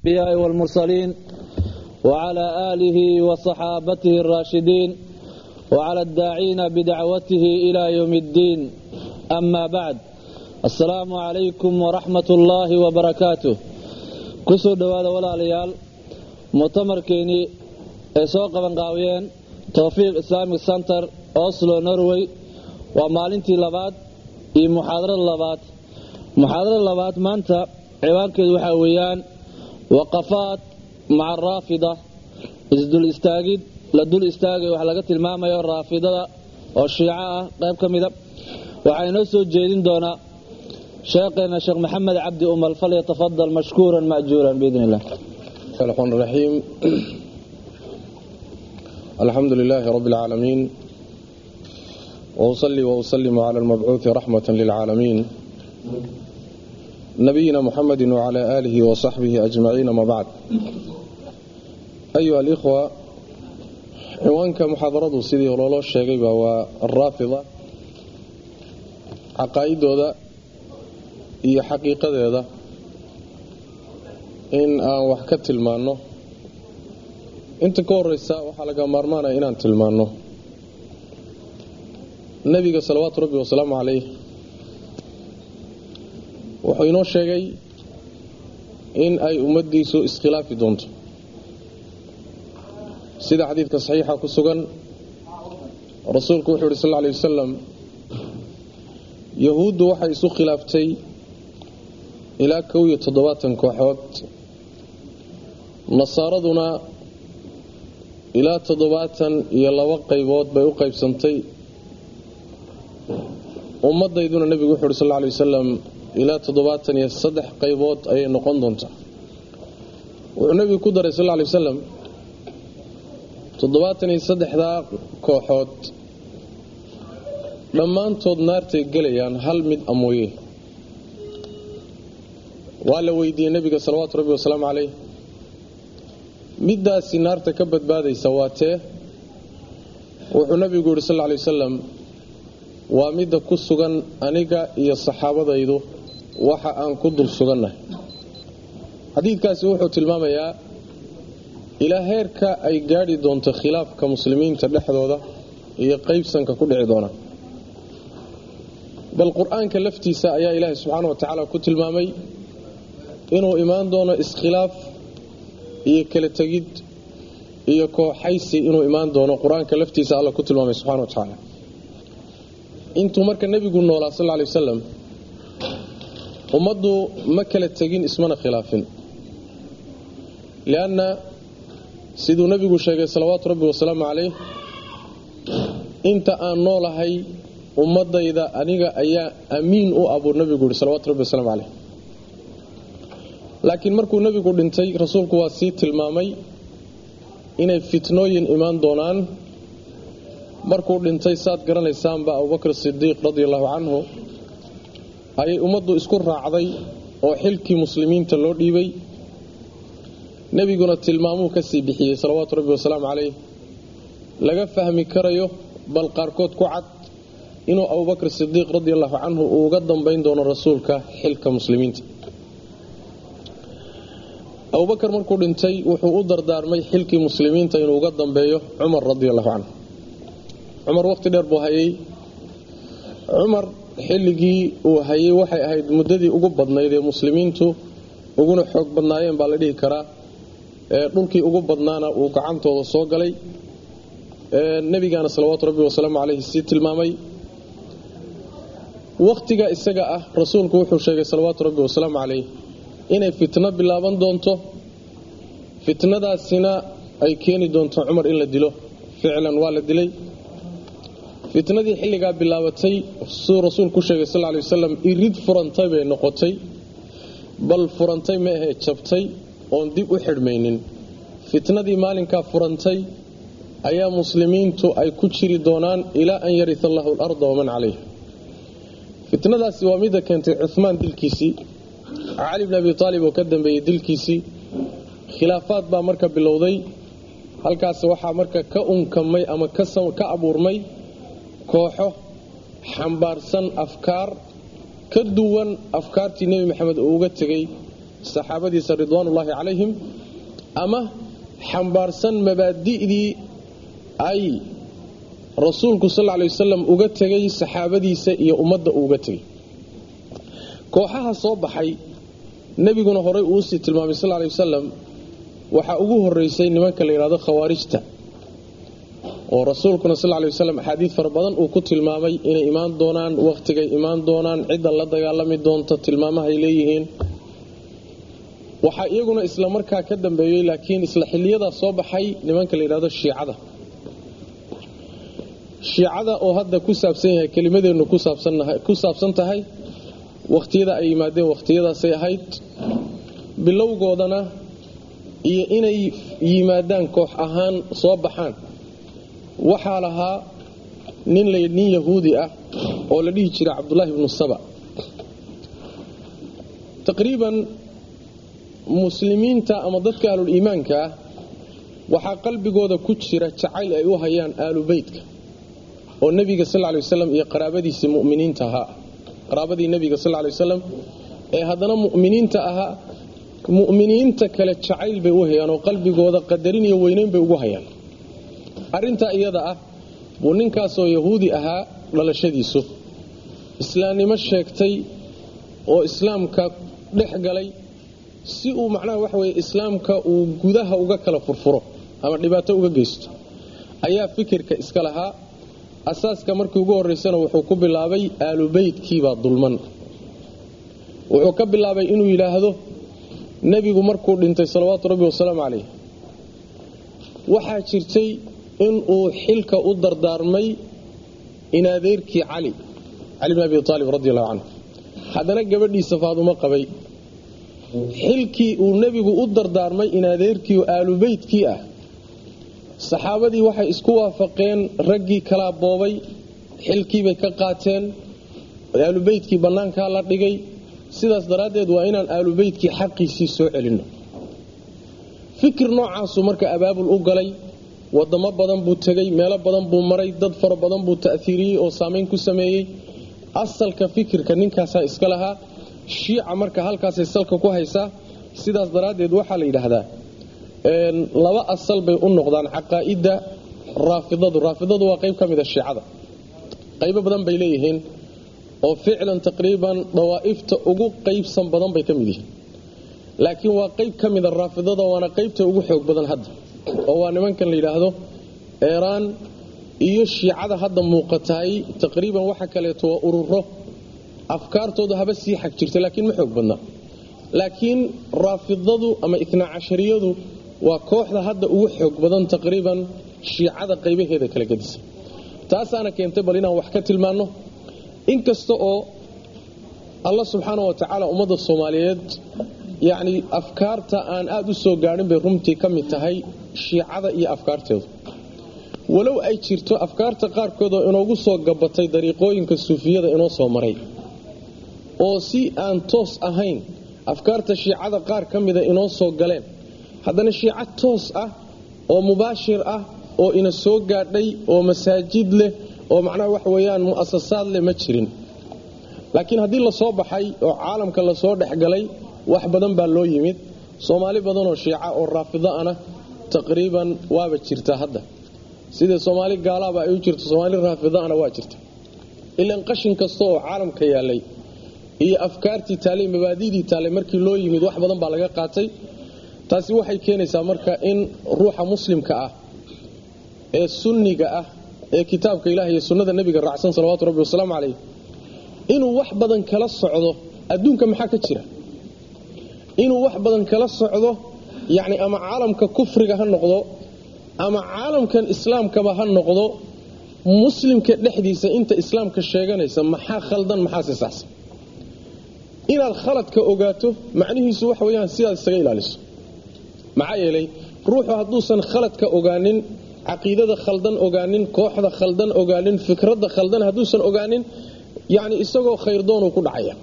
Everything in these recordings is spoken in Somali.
الأنبياء والمرسلين وعلى آله وصحابته الراشدين وعلى الداعين بدعوته إلى يوم الدين أما بعد السلام عليكم ورحمة الله وبركاته kusoo dhowaada walaalayaal muctamarkeennii ay soo qabanqaabiyeen towfiiq islamic center oslo norway waa maalintii labaad iyo muxaadarada labaad muxaadarada labaad maanta ciwaankeedu waxaa weeyaan waqafaat maca raafida isdul istaagid la dul istaagay wax laga tilmaamayo raafidada oo shiico ah qayb ka mida waxaa inoo soo jeedin doonaa sheekheena sheekh maxamed cabdi umal falyatafadal mashkuuran majuuran biidn illah الرحمن الرحيم الحمد لله رب العالمين وأصلي وأسلم على المبعوث رحمة للعالمين نبينا محمد وعلى آله وصحبه أجمعين ما بعد أيها الإخوة ciwaanka muxaadaradu sidii loola sheegayba waa araafida caqaa'idooda iyo xaqiiqadeeda in aan wax ka tilmaanno inta ka horeysa waxaa laga maarmaanaya inaan tilmaanno nebiga salawaatu rabbi wasalaamu calayh wuxuu inoo sheegay in ay ummaddiisu iskhilaafi doonto sida xadiidka saxiixa ku sugan rasuulku wuxuu yidhi sal lla alay wasalam yahuuddu waxay isu khilaaftay ilaa kow iyo toddobaatan kooxood nasaaraduna ilaa toddobaatan iyo laba qaybood bay u qaybsantay ummaddayduna nebigu wuxuu uhi sal lla alay wasalam ilaa toddobaatan iyo saddex qaybood ayay noqon doontaa wuxuu nebigu ku daray sal lla alay wasalam toddobaatan iyo saddexdaa kooxood dhammaantood naartay gelayaan hal mid amooye waa la weydiiyey nebiga salawaatu rabbi wasalaamu caleyh middaasi naarta ka badbaadaysa waa tee wuxuu nebigu yidhi sal lla alay wasalam waa midda ku sugan aniga iyo saxaabadaydu waxa aan ku dul sugannahay xadiidkaasi wuxuu tilmaamayaa ilaa heerka ay gaadhi doonto khilaafka muslimiinta dhexdooda iyo qaybsanka ku dhici doona bal qur-aanka laftiisa ayaa ilaahay subxaana wa tacaala ku tilmaamay inuu imaan doono iskhilaaf iyo kala tegid iyo kooxaysi inuu imaan doono qur-aanka laftiisa alla ku tilmaamay subxana wa tacaala intuu marka nebigu noolaa sal lla alay wasalam ummaddu ma kala tegin ismana khilaafin lianna siduu nebigu sheegay salawaatu rabbi wasalaamu calayh inta aan noolahay ummadayda aniga ayaa amiin u ah buu nebigu yihi salawatu rabbi wasalaamu caleyh laakiin markuu nebigu dhintay rasuulku waa sii tilmaamay inay fitnooyin imaan doonaan markuu dhintay saad garanaysaanba abubakr sidiiq radia allahu canhu ayay ummaddu isku raacday oo xilkii muslimiinta loo dhiibay nebiguna tilmaamuu ka sii bixiyey salawaatu rabbi wasalaamu caleyh laga fahmi karayo bal qaarkood ku cad inuu abubakr sidiiq radi allahu canhu uu uga dambayn doono rasuulka xilka muslimiinta abubakar markuu dhintay wuxuu u dardaarmay xilkii muslimiinta inuu uga dambeeyo cumar radi allahu canhu cumar waqti dheer buu hayay cumar xilligii uu hayay waxay ahayd muddadii ugu badnayd ee muslimiintu uguna xoog badnaayeen baa la dhihi karaa dhulkii ugu badnaana uu gacantooda soo galay nebigaana salawaatu rabbi wasalaamu caleyhi sii tilmaamay wakhtiga isaga ah rasuulku wuxuu sheegay salawaatu rabbi wasalaamu caleyh inay fitno bilaaban doonto fitnadaasina ay keeni doonto cumar in la dilo ficlan waa la dilay fitnadii xilligaa bilaabatay siduu rasuulku sheegay sal lay wasalam irid furantay bay noqotay bal furantay ma ahee jabtay oon dib u xidhmaynin fitnadii maalinkaa furantay ayaa muslimiintu ay ku jiri doonaan ilaa an yarita allahu alarda waman calayha fitnadaasi waa midda keentay cumaan dilkiisii cali bn abi aalib oo ka dambeeyey dilkiisii khilaafaad baa marka bilowday halkaas waxaa marka ka unkamay ama ka abuurmay kooxo xambaarsan afkaar ka duwan afkaartii nebi maxamed uu uga tegey saxaabadiisa ridwaanullaahi calayhim ama xambaarsan mabaadi'dii ay rasuulku sal lla lay wasalam uga tegay saxaabadiisa iyo ummadda uuga tegay kooxaha soo baxay nebiguna horay uusii tilmaamay sal lay wasalam waxaa ugu horeysay nimanka la yidhahdo khawaarijta oo rasuulkuna sal lay wasalam axaadiid fara badan uu ku tilmaamay inay imaan doonaan wakhtigay imaan doonaan cidda la dagaalami doonta tilmaamahay leeyihiin waxaa iyaguna isla markaa ka dambeeyey laakiin isla xiliyadaa soo baxay nimanka la yidhahdo shiicada shiicada oo hadda ku saabsan yahay kelimadeennu ku saabsan tahay wakhtiyada ay yimaadeen wakhtiyadaasay ahayd bilowgoodana iyo inay yimaadaan koox ahaan soo baxaan waxaa lahaa nin nin yahuudi ah oo la dhihi jira cabdulaahi ibnu saba taqriiban muslimiinta ama dadka ahluliimaanka ah waxaa qalbigooda ku jira jacayl ay u hayaan aalu beytka oo nebiga sal lay waslam iyo qaraabadiisii muminiinta ahaa qaraabadii nebiga sal lay wasalam ee haddana mu'miniinta ahaa mu'miniinta kale jacayl bay u hayaan oo qalbigooda qadarin iyo weynayn bay ugu hayaan arrintaa iyada ah buu ninkaasoo yahuudi ahaa dhalashadiisu islaamnimo sheegtay oo islaamka dhex galay si uu macnaha waxa weye islaamka uu gudaha uga kala furfuro ama dhibaato uga geysto ayaa fikirka iska lahaa asaaska markii ugu horraysana wuxuu ku bilaabay aalubeytkiibaa dulman wuxuu ka bilaabay inuu yidhaahdo nebigu markuu dhintay salawaatu rabbi wasalaamu calayh waxaa jirtay inuu xilka u dardaarmay inadeerkii cali cali bn abi aalib radi allahu canhu haddana gabadhiisa faadumo qabay xilkii uu nebigu u dardaarmay inadeerkii aalubeytkii ah saxaabadii waxay isku waafaqeen raggii kalaa boobay xilkiibay ka qaateen aalubeytkii bannaankaa la dhigay sidaas daraaddeed waa inaan aalubeytkii xaqiisii soo celinno fikir noocaasuu marka abaabul u galay wadamo badan buu tegey meelo badan buu maray dad fara badan buu ta'hiiriyey oo saamayn ku sameeyey asalka fikirka ninkaasaa iska lahaa shiica marka halkaasay salka ku haysaa sidaas daraaddeed waxaa la yidhaahdaa laba asal bay u noqdaan caqaa'idda raafidadu raafidadu waa qayb ka mida shiicada qaybo badan bay leeyihiin oo ficlan taqriiban dawaa'ifta ugu qaybsan badan bay ka mid yihiin laakiin waa qayb ka mida raafidada waana qaybta ugu xoog badan hadda oo waa nimankan la yidhaahdo eeraan iyo shiicada hadda muuqataay taqriiban waxa kaleeto waa ururo afkaartooda haba sii xag jirta laakiin ma xoog badna laakiin raafidadu ama itnaa cashariyadu waa kooxda hadda ugu xoog badan taqriiban shiicada qaybaheeda kala gedisa taasaana keentay bal inaan wax ka tilmaanno inkasta oo allah subxaana wa tacaala ummadda soomaaliyeed yacni afkaarta aan aada u soo gaadhin bay runtii ka mid tahay shiicada iyo afkaarteedu walow ay jirto afkaarta qaarkood oo inoogu soo gabatay dariiqooyinka suufiyada inoo soo maray oo si aan toos ahayn afkaarta shiicada qaar ka mida inoo soo galeen haddana shiico toos ah oo mubaashir ah oo ina soo gaadhay oo masaajid leh oo macnaha wax weeyaan mu'asasaad leh ma jirin laakiin haddii lasoo baxay oo caalamka lasoo dhexgalay wax badan baa loo yimid soomaali badanoo shiica oo raafido ana taqriiban waaba jirtaa hadda sidai soomaali gaalaaba ay u jirto soomaali raafido ana waa jirta ilan qashin kasta oo caalamka yaalay iyo afkaartii taalay mabaadidii taalay markii loo yimid wax badan baa laga qaatay taasi waxay keenaysaa marka in ruuxa muslimka ah ee sunniga ah ee kitaabka ilaah iyo sunnada nebiga raacsan salawatu rabbi wasalaamu calayh inuu wax badan kala socdo adduunka maxaa ka jira inuu wax badan kala socdo yacni ama caalamka kufriga ha noqdo ama caalamkan islaamkaba ha noqdo muslimka dhexdiisa inta islaamka sheeganaysa maxaa khaldan maxaa si saxsan inaad khaladka ogaato macnihiisu waxa weyaan sidaad isaga ilaaliso maxaa yeelay ruuxu hadduusan khaladka ogaanin caqiidada khaldan ogaanin kooxda khaldan ogaanin fikradda khaldan hadduusan ogaanin yani isagoo khayrdoonuu ku dhacaya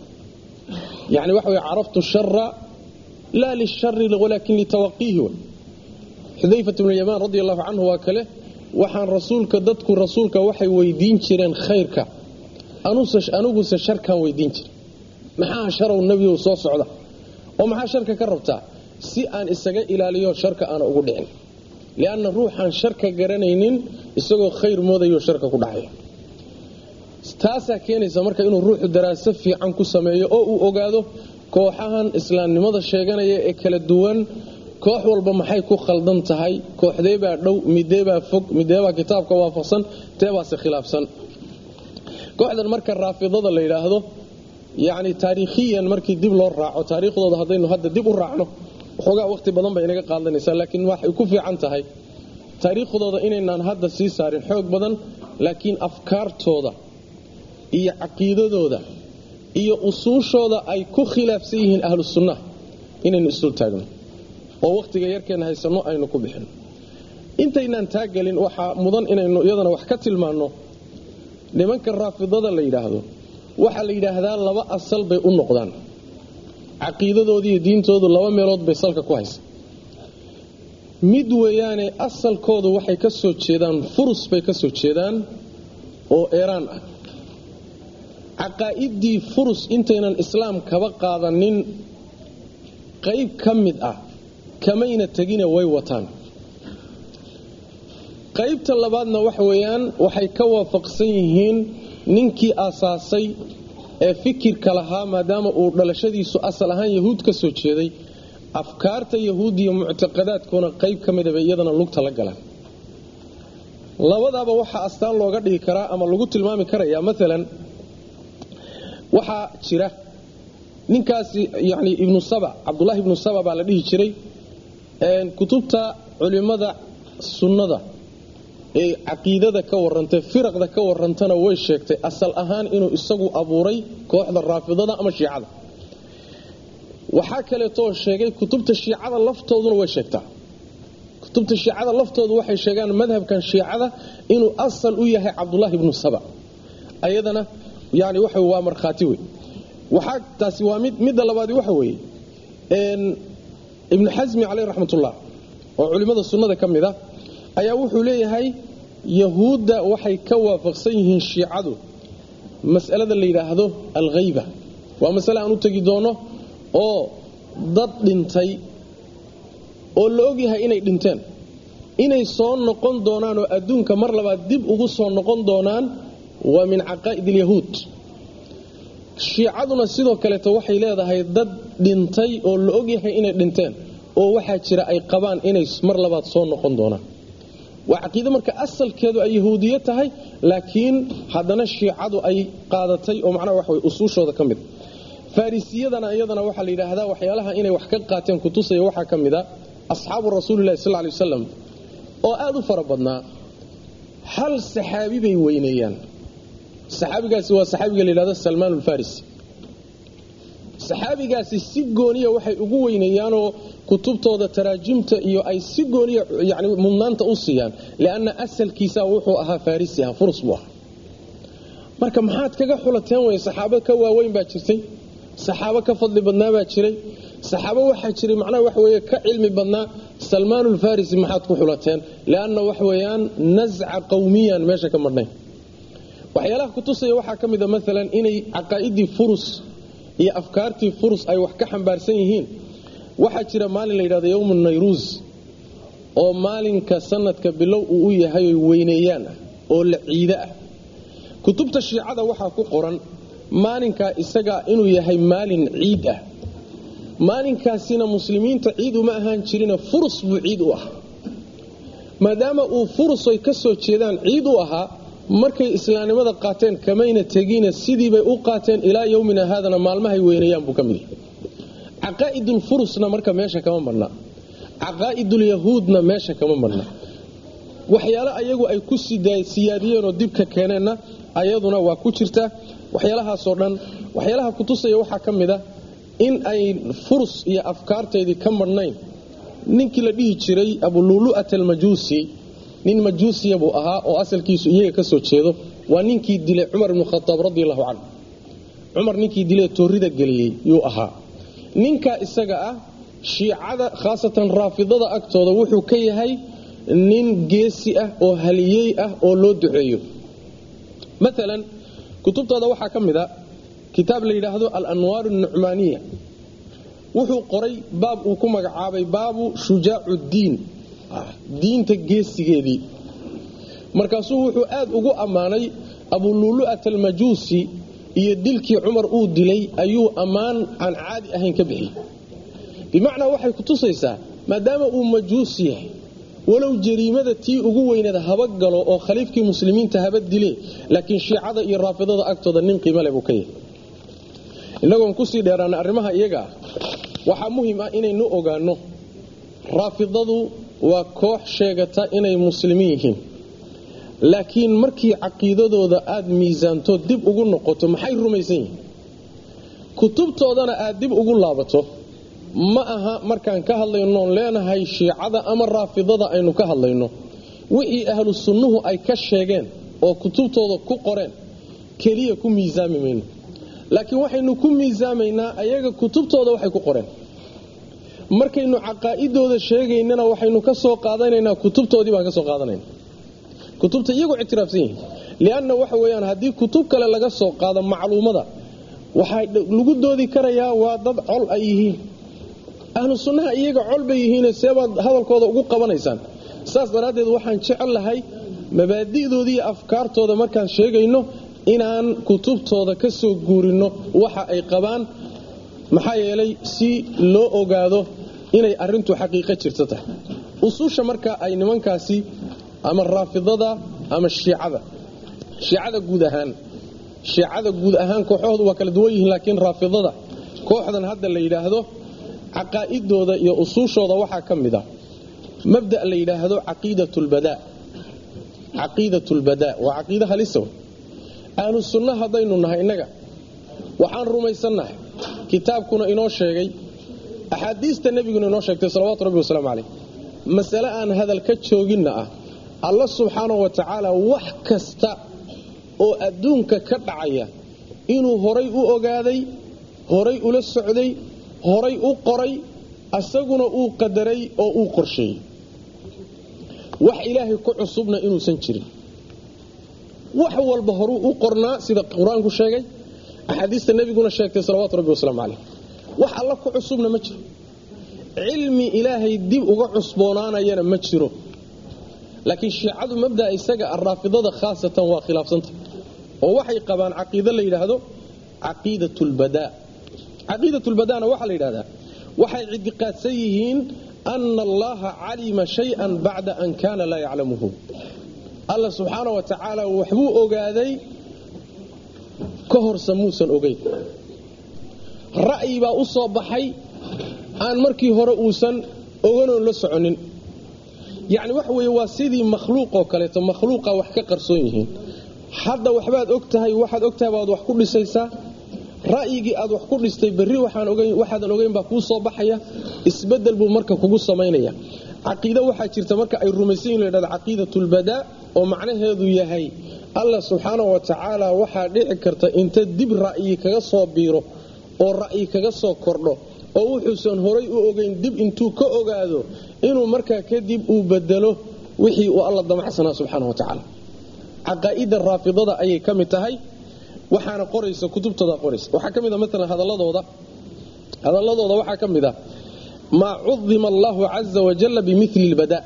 yani waxa wey caraftu shara laa lishari walaakin litawaqiihi xudayfat bnu yamaan radi allahu canhu waa kale waxaan rasuulka dadku rasuulka waxay weydiin jireen khayrka aniguse sharkaan weydiin jira maxaa sharow nebigu soo socda oo maxaa sharka ka rabtaa si aan isaga ilaaliyo sharka aana ugu dhicin lianna ruuxaan sharka garanaynin isagoo khayr moodayo sharka ku dhacaya taasaa keenaysa marka inuu ruuxu daraaso fiican ku sameeyo oo uu ogaado kooxahan islaamnimada sheeganaya ee kala duwan koox walba maxay ku khaldan tahay kooxdeebaa dhow mideebaa fog mideebaa kitaabka waafaqsan teebaase khilaafsan kooxdan marka raafidada la yidhaahdo yacni taariikhiyan markii dib loo raaco taariikhdooda haddaynu hadda dib u raacno waxoogaa waqti badan bay inaga qaadanaysaa laakiin waxay ku fiican tahay taariikhdooda inaynaan hadda sii saarin xoog badan laakiin afkaartooda iyo caqiidadooda iyo usuushooda ay ku khilaafsan yihiin ahlu sunnaha inaynu isdul taagno oo wakhtiga yarkeenna haysanno aynu ku bixino intaynaan taagelin waxaa mudan inaynu iyadana wax ka tilmaanno nimanka raafidada la yidhaahdo waxaa la yidhaahdaa laba asal bay u noqdaan caqiidadoodi iyo diintoodu laba meelood bay salka ku haysa mid weeyaane asalkoodu waxay ka soo jeedaan furus bay ka soo jeedaan oo eeraan ah caqaa'idii furus intaynan islaam kaba qaadanin qayb ka mid ah kamayna tegina way wataan qaybta labaadna waxa weeyaan waxay ka waafaqsan yihiin ninkii aasaasay ee fikirka lahaa maadaama uu dhalashadiisu asal ahaan yahuud ka soo jeeday afkaarta yahuudiya muctaqadaadkoona qayb ka mida bay iyadana lugta la galaan labadaaba waxaa astaan looga dhigi karaa ama lagu tilmaami karayaa maalan waxaa jira ninkaasi yani ibnu saba cabdulahi ibnu saba baa la dhihi jiray kutubta culimmada sunnada ee caqiidada ka warantay firaqda ka warantana way sheegtay asal ahaan inuu isagu abuuray kooxda raafidada ama shiicada waxaa kaleetoo sheegay kutubta shiicada laftooduna way sheegtaa kutubta shiicada laftoodu waxay sheegaan madhabkan shiicada inuu asal u yahay cabdulahi ibnu saba ayadana yani waxa waa markhaati wey waxaa taasi waa mid midda labaadi waxa weeye ibnu xasmi caleyh raxmatullah oo culimmada sunnada ka mid a ayaa wuxuu leeyahay yahuudda waxay ka waafaqsan yihiin shiicadu mas'alada la yidhaahdo alkhayba waa masale aan u tegi doono oo dad dhintay oo la ogyahay inay dhinteen inay soo noqon doonaan oo adduunka mar labaad dib ugu soo noqon doonaan waa min caqaa'id alyahuud shiicaduna sidoo kaleeto waxay leedahay dad dhintay oo la ogyahay inay dhinteen oo waxaa jira ay qabaan inay mar labaad soo noqon doonaan waa caqiide marka asalkeedu ay yahuudiye tahay laakiin haddana shiicadu ay qaadatay oo macnaha waxa way usuushooda ka mid farrisiyadana iyadana waxaa la yidhaahdaa waxyaalaha inay wax ka qaateen kutusaya waxaa ka mid a asxaabu rasuulilahi sal lay wasalam oo aad u fara badnaa hal saxaabi bay weyneeyaan saxaabigaasi waa saxaabiga la yidhahdo salmaan ulfarisi saxaabigaasi si gooniya waxay ugu weyneeyaanoo kutubtooda taraajimta iyo ay si gooniya yani mudnaanta u siiyaan lianna asalkiisa wuxuu ahaa farisi ah furus buu ahaa marka maxaad kaga xulateen wey saxaabo ka waaweyn baa jirtay saxaabo ka fadli badnaa baa jiray saxaabo waxaa jiray macnaha wax weeye ka cilmi badnaa salmaanulfarisi maxaad ku xulateen lianna wax weeyaan nasca qowmiyan meesha ka madhnayn waxyaalaha kutusaya waxaa ka mida maalan inay caqaa'idii furus iyo afkaartii furus ay wax ka xambaarsan yihiin waxaa jira maalin la yidhahdo yowmu nayruus oo maalinka sanadka bilow uu u yahay oy weyneeyaan ah oo la ciide ah kutubta shiicada waxaa ku qoran maalinkaa isaga inuu yahay maalin ciid ah maalinkaasina muslimiinta ciid uma ahaan jirina furus buu ciid u ahaa maadaama uu furus ay ka soo jeedaan ciid u ahaa markay islaamnimada qaateen kamayna tegina sidiibay u qaateen ilaa yowmina haadana maalmahay weyneeyaan buu ka mid yahay caqaa'idulfurusna marka meesha kama marna caqaa'idulyahuudna meesha kama marna waxyaale ayagu ay ku siyaadiyeenoo dibka keeneenna ayaduna waa ku jirta waxyaalahaasoo dhan waxyaalaha kutusaya waxaa ka mid a in ay furus iyo afkaarteedii ka marhnayn ninkii la dhihi jiray abululu'at almajuusi nin majuusiya buu ahaa oo asalkiisu iyaga ka soo jeedo waa ninkii dilay cumar ibnu khataab radi allahu canhu cumar ninkii dilee toorida geliyey yuu ahaa ninkaa isaga ah shiicada khaasatan raafidada agtooda wuxuu ka yahay nin geesi ah oo haliyey ah oo loo duceeyo maalan kutubtooda waxaa ka mid a kitaab la yidhaahdo alanwaar nucmaaniya wuxuu qoray baab uu ku magacaabay baabu shujaacu diin diinta geesigeedii markaasuu wuxuu aad ugu ammaanay abuluulu'at almajuusi iyo dilkii cumar uu dilay ayuu ammaan aan caadi ahayn ka bixiyey bimacnaa waxay ku tusaysaa maadaama uu majuus yahay walow jariimada tii ugu weyneed haba galo oo khaliifkii muslimiinta haba dile laakiin shiicada iyo raafidada agtooda nin qiimo leh buu ka yahay innagoon kusii dheeraana arrimaha iyaga ah waxaa muhiim ah inaynu ogaanno raafidadu waa koox sheegata inay muslimiin yihiin laakiin markii caqiidadooda aad miisaanto dib ugu noqoto maxay rumaysan yihiin kutubtoodana aad dib ugu laabato ma aha markaan ka hadlaynoon leenahay shiicada ama raafidada aynu ka hadlayno wixii ahlu sunnuhu ay ka sheegeen oo kutubtooda ku qoreen keliya ku miisaami mayno laakiin waxaynu ku miisaamaynaa ayaga kutubtooda waxay ku qoreen markaynu caqaa'idooda sheegaynana waxaynu ka soo qaadanaynaa kutubtoodii baan ka soo qaadanayna kutubta iyagoo ictiraafsan yihiin lianna waxa weeyaan haddii kutub kale laga soo qaado macluumada waxaa lagu doodi karayaa waa dad col ay yihiin ahlu sunnaha iyaga col bay yihiine seebaad hadalkooda ugu qabanaysaan saas daraaddeed waxaan jecel lahay mabaadi'dooda iyo afkaartooda markaan sheegayno inaan kutubtooda ka soo guurinno waxa ay qabaan maxaa yeelay si loo ogaado inay arrintu xaqiiqo jirto tahay usuusha marka ay nimankaasi ama raafidada ama shiicada shiicada guud ahaan shiicada guud ahaan kooxahoodu waa kala duwan yihiin laakiin raafidada kooxdan hadda la yidhaahdo caqaa'idooda iyo usuushooda waxaa ka mid a mabda' la yidhaahdo caqiidatulbadaa caqiidatulbadaa waa caqiida halisa ahlu sunna haddaynu nahay innaga waxaan rumaysannahay kitaabkuna inoo sheegay axaadiista nebiguna inoo sheegtay salawatu rabbi wasalaamu calayh masale aan hadal ka jooginna ah alla subxaana wa tacaala wax kasta oo adduunka ka dhacaya inuu horay u ogaaday horay ula socday horay u qoray asaguna uu qadaray oo uu qorsheeyey wax ilaahay ku cusubna inuusan jirin wax walba horuu u qornaa sida qur-aanku sheegay axaadiista nebiguna sheegtay salawaatu rabbi wasalaamu calayh wax alla ku cusubna ma jiro cilmi ilaahay dib uga cusboonaanayana ma jiro laakiin shiicadu mabdaa isaga araafidada khaasatan waa khilaafsanta oo waxay qabaan caqiido la yidhaahdo caqiidatulbadaa caqiidatulbadaana waxaa la yidhahdaa waxay ictiqaadsan yihiin ana allaha calima shay-an bacda an kaana laa yaclamuhu alla subxaana wa tacaala waxbuu ogaaday ka horse muusan ogeyn ra'yi baa u soo baxay aan markii hore uusan oganoon la soconin yacni waxa weeye waa sidii makhluuqoo kaleeto makhluuqa wax ka qarsoon yihiin hadda waxbaad og tahay waxaad og tahay baad wax ku dhisaysaa ra'yigii aad wax ku dhistay berri waxaadan ogeyn baa kuu soo baxaya isbedel buu marka kugu samaynaya caqiide waxaa jirta marka ay rumaysan yihin ladhahda caqiidatulbadaa oo macnaheedu yahay allah subxaana wa tacaala waxaa dhici karta inta dib ra'yi kaga soo biiro oo ra'yi kaga soo kordho oo wuxuusan horay u ogeyn dib intuu ka ogaado inuu markaa kadib uu bedelo wixii uu alla damacsanaa subxaana wa tacaala caqaa'ida raafidada ayay ka mid tahay waxaana qoraysa kutubtooda qoraysa waxaa ka mid a maalan hadaladooda hadaladooda waxaa ka mid a maa cudima allahu caza wajalla bimili lbadaa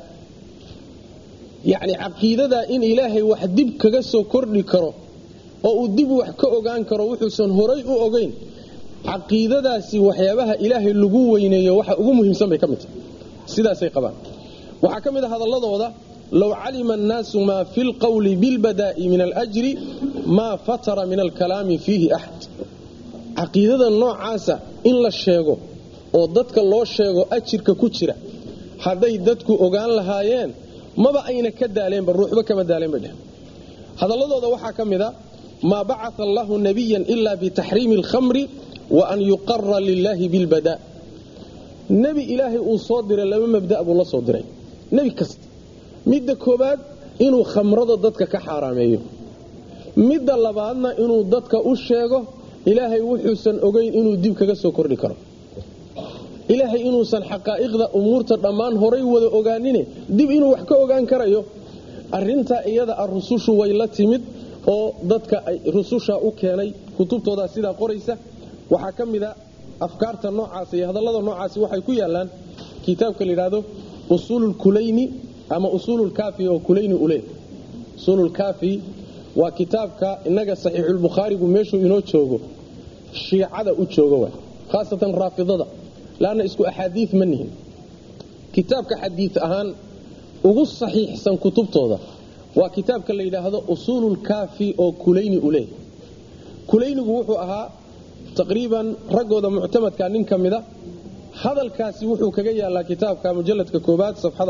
yacni caqiidadaa in ilaahay wax dib kaga soo kordhi karo oo uu dib wax ka ogaan karo wuxuusan horay u ogeyn caqiidadaasi waxyaabaha ilaahay lagu weyneeyo waxa ugu muhiimsan bay ka mid tahay sidaasay qabaan waxaa ka mid a hadaladooda low calima annaasu maa fi lqowli bilbadaa'i min alajri maa fatara min alkalaami fiihi axad caqiidada noocaasa in la sheego oo dadka loo sheego ajirka ku jira hadday dadku ogaan lahaayeen maba ayna ka daaleenba ruuxba kama daaleen bay dheh hadaladooda waxaa ka mid a maa bacaa allahu nabiyan ila bitaxriimi alkhamri wa an yuqara lilaahi bilbadaa nebi ilaahay uu soo diray laba mabda' buu la soo diray nebi kasta midda koobaad inuu khamrada dadka ka xaaraameeyo midda labaadna inuu dadka u sheego ilaahay wuxuusan ogeyn inuu dib kaga soo kordhi karo ilaahay inuusan xaqaa'iqda umuurta dhammaan horay wada ogaanine dib inuu wax ka ogaan karayo arintaa iyada ah rusushu way la timid oo dadka ay rususha u keenay kutubtoodaa sidaa qoraysa waxaa ka mida afkaarta noocaas iyo hadallada noocaasi waxay ku yaallaan kitaabka la yidhaahdo usuululkulayni ama usuululkaafi oo kulayni ule usuululkaafi waa kitaabka innaga saxiixulbukhaarigu meeshuu inoo joogo shiicada u joogo waay khaasatan raafidada laanna isku axaadiid ma nihin kitaabka xadiid ahaan ugu saxiixsan kutubtooda waa kitaabka la yidhaahdo usuululkaafi oo kulayni u leeh kulaynigu wuxuu ahaa taqriiban raggooda muctamadka nin ka mida hadalkaasi wuxuu kaga yaalaa kitaabka mujaladka koobaad safxada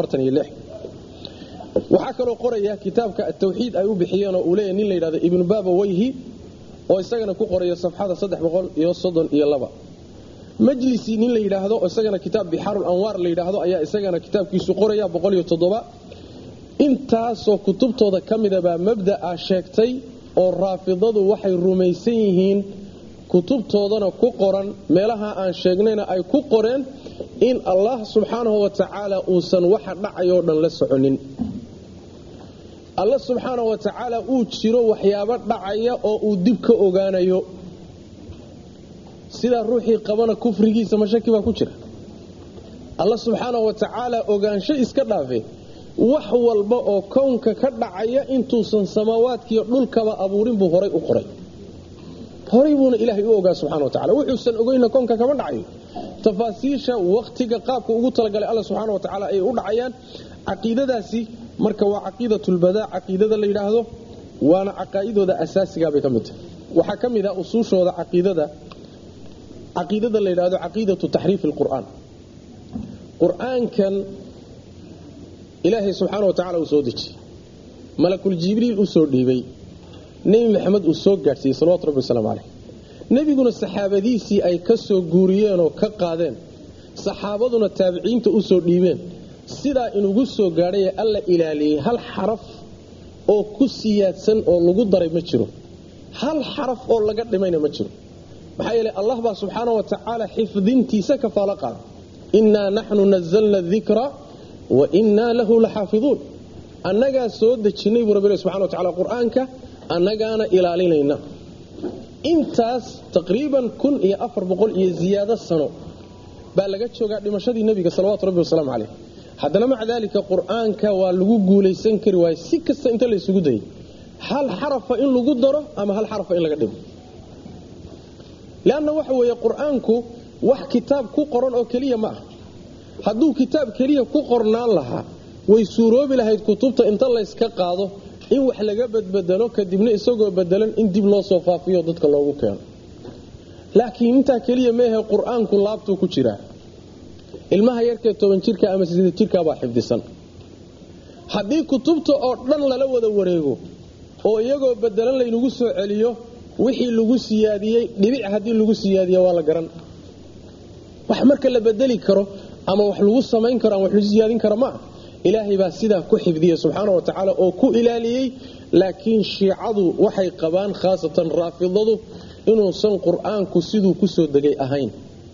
waxaa kaloo qoraya kitaabka atawxiid ay u bixiyeenoo uu leeyahy nin la yidhahdo ibnu baaba weyhi oo isagana ku qoraya safxada majlisi nin la yidhaahdo oo isagana kitaab bixaarul anwaar la yidhaahdo ayaa isagana kitaabkiisu qoraya intaasoo kutubtooda ka midabaa mabda'a sheegtay oo raafidadu waxay rumaysan yihiin kutubtoodana ku qoran meelaha aan sheegnayna ay ku qoreen in allah subxaanahu wa tacaala uusan waxa dhacayoo dhan la soconin alla subxaanahu wa tacaala uu jiro waxyaabo dhacaya oo uu dib ka ogaanayo sidaa ruuxii qabana kufrigiisa mashaki baa ku jira alla subxaanahu wa tacaala ogaansho iska dhaafe wax walba oo kownka ka dhacaya intuusan samaawaadkiiyo dhulkaba abuurin buu horay u qoray horay buuna ilaahay u ogaa subxana wa tacala wuxuusan ogeynna kownka kama dhacayo tafaasiisha wakhtiga qaabka ugu talagalay alla subxaana wa tacaala ayay u dhacayaan caqiidadaasi marka waa caqiidatulbadaa caqiidada la yidhaahdo waana caqaa'idooda asaasigaa bay ka mid tahay waxaa ka mid ah usuushooda caqiidada caqiidada la yidhahdo caqiidatu taxriifi alqur'aan qur-aankan ilaahay subxaana wa tacala uu soo dejiyey malakul jibriil u soo dhiibay nebi maxamed uu soo gaadhsiiyey salawatu rabbi wasalaamu caleyh nebiguna saxaabadiisii ay ka soo guuriyeenoo ka qaadeen saxaabaduna taabiciinta u soo dhiibeen sidaa inugu soo gaadhaye alla ilaaliyey hal xaraf oo ku siyaadsan oo lagu daray ma jiro hal xaraf oo laga dhimayna ma jiro maxaa yeele allah baa subxaana wa tacaala xifdintiisa kafaalo qaada innaa naxnu nazalna dikra wa innaa lahu la xaafiduun annagaa soo dejinnay buu rabbi subxana wa tacala qur-aanka annagaana ilaalinayna intaas taqriiban kun iyo afar boqol iyo ziyaado sano baa laga joogaa dhimashadii nebiga salawatu rabbi wasalaamu caleyh haddana maca daalika qur-aanka waa lagu guulaysan kari waaye si kasta inta laysugu dayay hal xarafa in lagu daro ama hal xarafa in laga dhimo leanna waxa weeye qur-aanku wax kitaab ku qoran oo keliya ma ah hadduu kitaab keliya ku qornaan lahaa way suuroobi lahayd kutubta inta layska qaado in wax laga badbedelo kadibna isagoo bedelan in dib loo soo faafiyo dadka loogu keeno laakiin intaa keliya meehe qur-aanku laabtuu ku jiraa ilmaha yarkee toban jirka ama sideed jirkaabaa xifdisan haddii kutubta oo dhan lala wada wareego oo iyagoo bedelan laynagu soo celiyo wixii lagu siyaadiyey dhibic haddii lagu siyaadiya waa la garan wax marka la bedeli karo ama wax lagu samayn karo ama wax lagu siyaadin karo ma ah ilaahay baa sidaa ku xifdiyey subxaana wa tacaala oo ku ilaaliyey laakiin shiicadu waxay qabaan khaasatan raafidadu inuusan qur-aanku siduu ku soo degay ahayn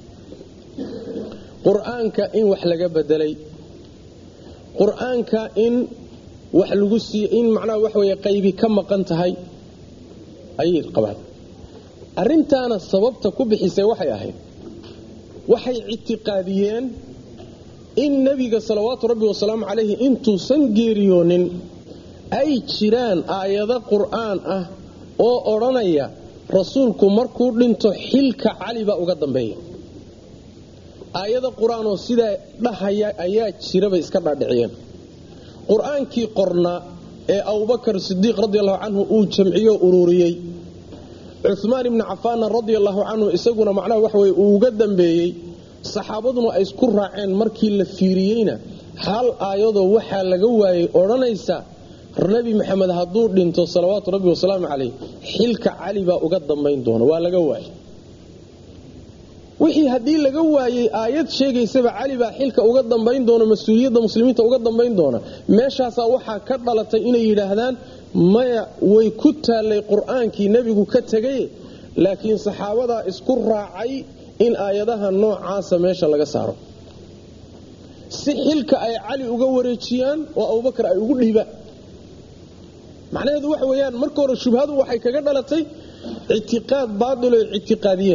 qur-aanka in wax laga bedelay qur-aanka in wax lagu sii in macnaha wax weeye qaybi ka maqan tahay ayay qabaan arrintaana sababta ku bixisay waxay ahayd waxay ictiqaadiyeen in nebiga salawaatu rabbi wasalaamu calayhi intuusan geeriyoonin ay jiraan aayado qur'aan ah oo odhanaya rasuulku markuu dhinto xilka cali baa uga dambeeya aayada qur-aanoo sidaa dhahaya ayaa jirabay iska dhaadhiciyeen qur-aankii qornaa ee abubakar sidiiq radiallahu canhu uu jamciyo ururiyey cumaan ibni cafaanna radiallahu canhu isaguna macnaha waxaweye uu uga dambeeyey saxaabaduna ay isku raaceen markii la fiiriyeyna hal aayadoo waxaa laga waayey odhanaysa nebi maxamed hadduu dhinto salawaatu rabbi wasalaamu calayh xilka cali baa uga dambayn doona waa laga waayey wixii haddii laga waayey aayad sheegaysaba cali baa xilka uga dambayn doona mas-uuliyadda muslimiinta uga dambayn doona meeshaasaa waxaa ka dhalatay inay yidhaahdaan maya way ku taallay qur-aankii nebigu ka tegay laakiin saxaabadaa isku raacay in aayadaha noocaasa meesha laga saaro si xilka ay cali uga wareejiyaan oo abubakar ay ugu dhiibaan macnaheedu waxa weeyaan marka hore shubhadu waxay kaga dhalatay ictiqaad baadil oy ictiqaadiyeen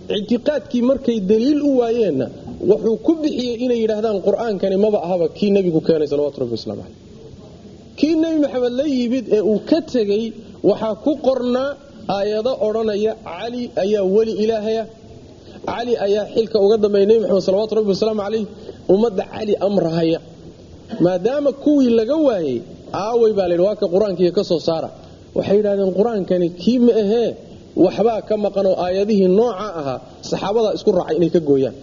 ictiqaadkii markay daliil u waayeenna wuxuu ku bixiyey inay yidhaahdaan qur-aankani maba ahaba kii nebigu keenay salawatu rabbi waslamu caleyh kii nebi maxamed la yimid ee uu ka tegey waxaa ku qornaa aayado odhanaya cali ayaa weli ilaahaya cali ayaa xilka uga dambeeya nebi maxamed salawatu rabbi wasalaamu caleyh ummadda cali amrahaya maadaama kuwii laga waayey aaway baa layidhi waa ka qur-aankiiga ka soo saara waxay yidhahdeen qur-aankani kii ma ahee waxbaa ka maqan oo aayadihii nooca ahaa saxaabadaa isku raacay inay ka gooyaan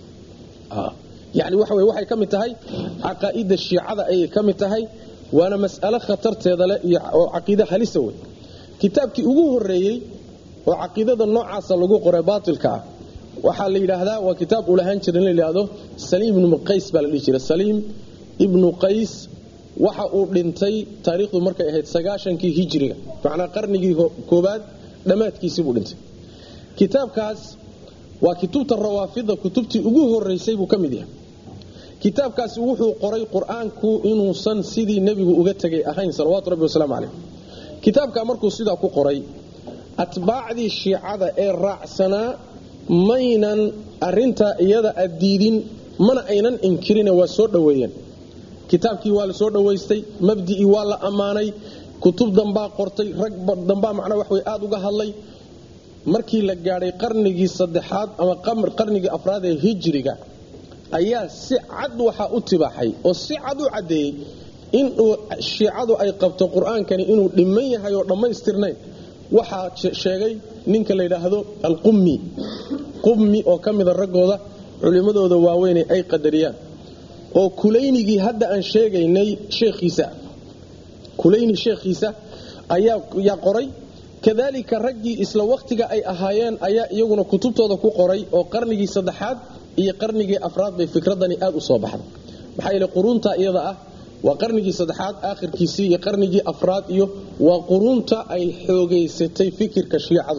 yani waxa wey waxay ka mid tahay caqaa'ida shiicada ayay ka mid tahay waana mas'alo khatarteeda leh oo caqiide halisa wey kitaabkii ugu horeeyey oo caqiidada noocaasa lagu qoray baatilka ah waxaa la yidhaahdaa waa kitaab uu lahaan jira in la yidhaahdo saliim ibnu qays baa la dhihi jira saliim ibnu qays waxa uu dhintay taariikhdu markay ahayd sagaashankii hijiriga macnaa qarnigii koobaad dhammaadkiisii buu dhintay kitaabkaas waa kutubta rawaafida kutubtii ugu horeysay buu ka mid yahay kitaabkaasi wuxuu qoray qur-aanku inuusan sidii nebigu uga tegay ahayn salawaatu rabbi wasalaamu caleyh kitaabkaa markuu sidaa ku qoray atbaacdii shiicada ee raacsanaa maynan arintaa iyada addiidin mana aynan inkirine waa soo dhoweeyeen kitaabkii waa la soo dhowaystay mabdi'ii waa la ammaanay kutub dambaa qortay rag dambaa macnaa wax wey aada uga hadlay markii la gaadhay qarnigii saddexaad ama qarnigii afraad ee hijiriga ayaa si cad waxaa u tibaaxay oo si cad u caddeeyey inuu shiicadu ay qabto qur-aankani inuu dhiman yahay oo dhammaystirnayn waxaa sheegay ninka la yidhaahdo alqummi qummi oo ka mida raggooda culimmadooda waaweyne ay qadariyaan oo kulaynigii hadda aan sheegaynay sheekhiisa kulayni sheekhiisa ayaa qoray kadalika raggii isla wakhtiga ay ahaayeen ayaa iyaguna kutubtooda ku qoray oo qarnigii saddexaad iyo qarnigii afraad bay fikradani aad u soo baxday maxaa yeele quruunta iyada ah waa qarnigii saddexaad aakhirkiisii iyo qarnigii afraad iyo waa quruunta ay xoogaysatay fikirka shiicadu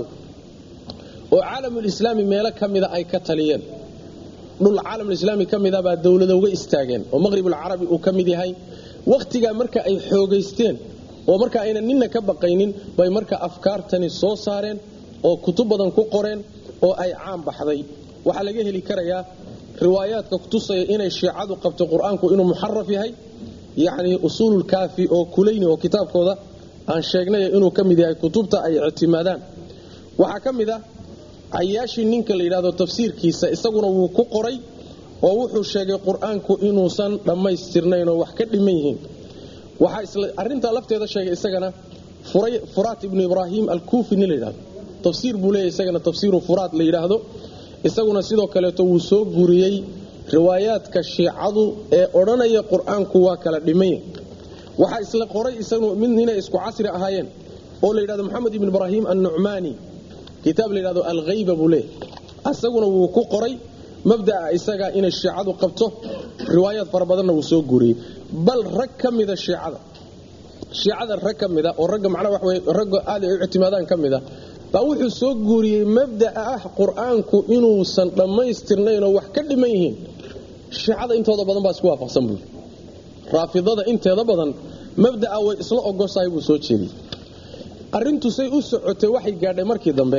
oo caalamulislaami meelo ka mida ay ka taliyeen dhul caalamulislaami ka mida baa dowlada uga istaageen oo maqhribulcarabi uu ka mid yahay wakhtigaa marka ay xoogaysteen oo marka aynan ninna ka baqaynin bay marka afkaartani soo saareen oo kutub badan ku qoreen oo ay caan baxday waxaa laga heli karayaa riwaayaadka kutusaya inay shiicadu qabto qur-aanku inuu muxaraf yahay yacni usuululkaafi oo kulayni oo kitaabkooda aan sheegnay inuu ka mid yahay kutubta ay ictimaadaan waxaa ka mid ah cayaashii ninka la yidhahdo tafsiirkiisa isaguna wuu ku qoray oo wuxuu sheegay qur-aanku inuusan dhammaystirnayn oo wax ka dhiman yihiin waxaa isla arrintaa lafteeda sheegay isagana furaat ibnu ibraahim alkuufi nin la yidhahdo tafsiir buu leeyahy isagana tafsiiru furaat la yidhaahdo isaguna sidoo kaleeto wuu soo guriyey riwaayaadka shiicadu ee odhanaya qur-aanku waa kala dhimanya waxaa isla qoray isagu mid inay isku casri ahaayeen oo la yidhahdo maxamed ibn ibraahim annucmaani kitaab la yidhahdo alghayba buu leeyahy isaguna wuu ku qoray mabda'a isaga inay shiicadu qabto riwaayaad fara badanna wuu soo guriyey bal rag ka mida shiicada shiicada rag ka mida oo ragga macnaha waxa weye ragga aad ay u ictimaadaan ka mida baa wuxuu soo guuriyey mabda'a ah qur-aanku inuusan dhammaystirnayn oo wax ka dhiman yihiin shiicada intooda badan baa isku waafaqsan buui raafidada inteeda badan mabda'a way isla ogoshahay buu soo jeediyey arrintu say u socotay waxay gaadhay markii dambe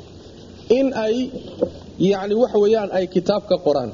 in ay yacni waxa weeyaan ay kitaab ka qoraan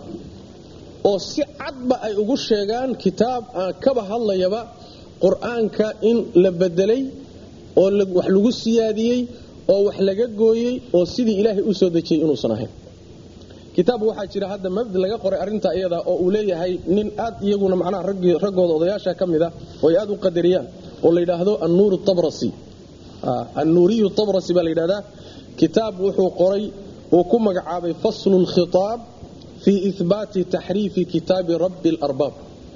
oo si cadba ay ugu sheegaan kitaab aan kaba hadlayaba qur-aanka in la bedelay oo wax lagu siyaadiyey oo wax laga gooyey oo sidii ilaahay u soo dejiyey inuusan ahayn kitaab waxaa jira hadda mabdi laga qoray arrinta iyada oo uu leeyahay nin aad iyaguna macnaha raggooda odayaasha ka mid a oo ay aad u qadariyaan oo la yidhaahdo annuur tabrasi annuuriyu tabrasi baa la yidhahdaa kitaab wuxuu qoray uu ku magacaabay faslu lkhitaab fii ihbaati taxriifi kitaabi rabbi alarbaab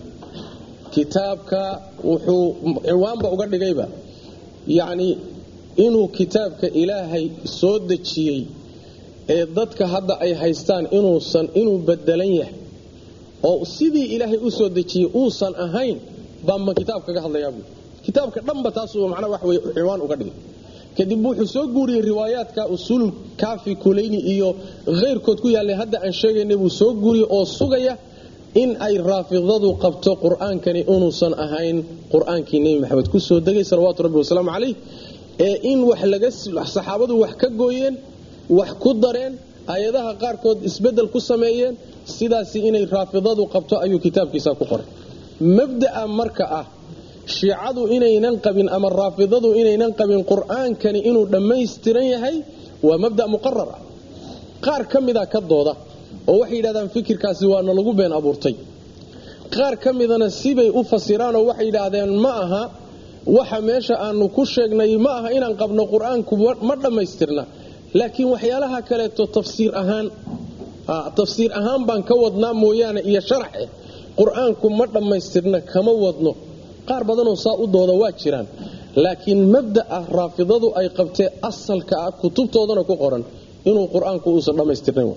kitaabka wuxuu ciwaanba uga dhigayba yacni inuu kitaabka ilaahay soo dejiyey ee dadka hadda ay haystaan inuusan inuu bedelan yahay oo sidii ilaahay u soo dejiyey uusan ahayn baanba kitaab kaga hadlayaa buui kitaabka dhanba taasuu macnaa wax wey ciwaan uga dhigay kadib wuxuu soo guuriyey riwaayaadka usuul kaafi kulayni iyo khayrkood ku yaallay hadda aan sheegaynay buu soo guuriyey oo sugaya in ay raafidadu qabto qur-aankani inuusan ahayn qur-aankii nebi maxamed ku soo degay salawaatu rabbi wasalaamu calayh ee in wax laga saxaabadu wax ka gooyeen wax ku dareen aayadaha qaarkood isbeddel ku sameeyeen sidaasi inay raafidadu qabto ayuu kitaabkiisa ku qoray mabda'a marka ah shiicadu inaynan qabin ama raafidadu inaynan qabin qur-aankani inuu dhammaystiran yahay waa mabda muqarar ah qaar ka mida ka dooda oo waxay yidhahdaan fikirkaasi waana lagu been abuurtay qaar ka midana sibay u fasiraanoo waxay yidhaahdeen ma aha waxa meesha aanu ku sheegnay ma aha inaan qabno qur-aanku ma dhammaystirna laakiin waxyaalaha kaleeto tafsiir ahaan tafsiir ahaan baan ka wadnaa mooyaane iyo sharaxe qur-aanku ma dhammaystirna kama wadno qaar badanoo saa u dooda waa jiraan laakiin mabda'a raafidadu ay qabtee asalka ah kutubtoodana ku qoran inuu qur-aanku uusan dhammaystirnayn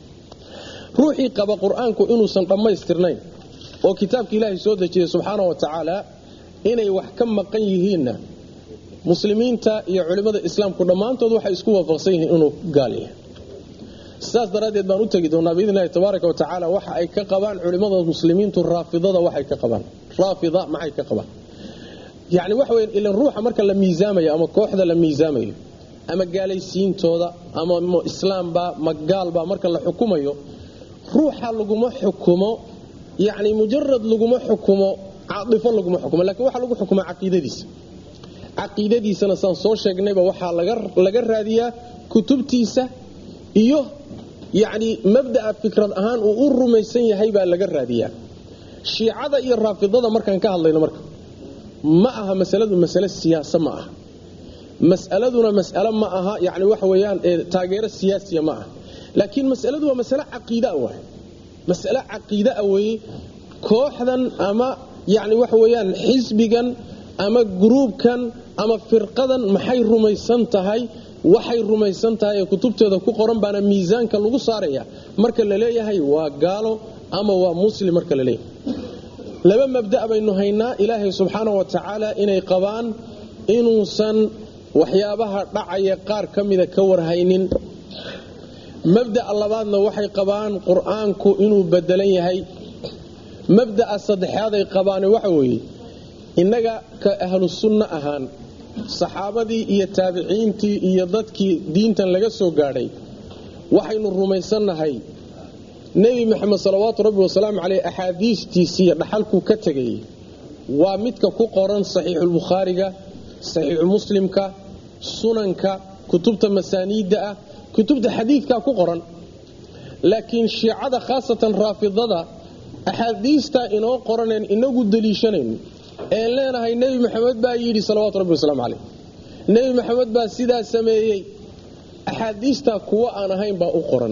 ruuxii qaba qur-aanku inuusan dhammaystirnayn oo kitaabka ilaahay soo dejiyay subxaana wa tacaala inay wax ka maqan yihiinna muslimiinta iyo culimmada islaamku dhammaantood waxay isku waafaqsan yihiin inuu gaal yahay sidaas daraaddeed baan u tegi doonaa biidn illahi tabaaraka wa tacaala waxa ay ka qabaan culimmada muslimiintu raafidada waxay ka qabaan raafida maxay ka qabaan yacni waxa weya ilan ruuxa marka la miisaamayo ama kooxda la miisaamayo ama gaalaysiintooda ama islaamba ma gaalba marka la xukumayo ruuxa laguma xukumo yacni mujarad laguma xukumo caaifo laguma xukumo lakin waxaa lagu xukumaa caqiidadiisa caqiidadiisana saan soo sheegnayba waxaa laga raadiyaa kutubtiisa iyo yacni mabda'a fikrad ahaan uu u rumaysan yahay baa laga raadiyaa shiicada iyo raafidada markaan ka hadlayno marka ma aha masaladu masale siyaasa ma aha mas'aladuna mas'alo ma aha yani waxa weeyaan taageero siyaasiya ma aha laakiin masaladu waa masale caqiidaa waay masale caqiidaa weeye kooxdan ama yani waxa weeyaan xisbigan ama gruubkan ama firqadan maxay rumaysan tahay waxay rumaysan tahay ee kutubteeda ku qoran baana miisaanka lagu saaraya marka la leeyahay waa gaalo ama waa muslim marka la leeyahay laba mabda' baynu haynaa ilaahay subxaana wa tacaala inay qabaan inuusan waxyaabaha dhacaya qaar ka mida ka warhaynin mabda'a labaadna waxay qabaan qur-aanku inuu bedelan yahay mabda'a saddexaaday qabaane waxa weeye innaga ka ahlu sunno ahaan saxaabadii iyo taabiciintii iyo dadkii diintan laga soo gaadhay waxaynu rumaysannahay nebi maxamed salawaatu rabbi wasalaamu caleyh axaadiistiisiiyo dhaxalkuu ka tegay waa midka ku qoran saxiixulbukhaariga saxiixu muslimka sunanka kutubta masaaniidda ah kutubta xadiidkaa ku qoran laakiin shiicada khaasatan raafidada axaadiistaa inoo qoraneen inagu deliishanayno een leenahay nebi maxamed baa yidhi salawaatu rabbi wasalaamu caleyh nebi maxamed baa sidaa sameeyey axaadiistaa kuwo aan ahayn baa u qoran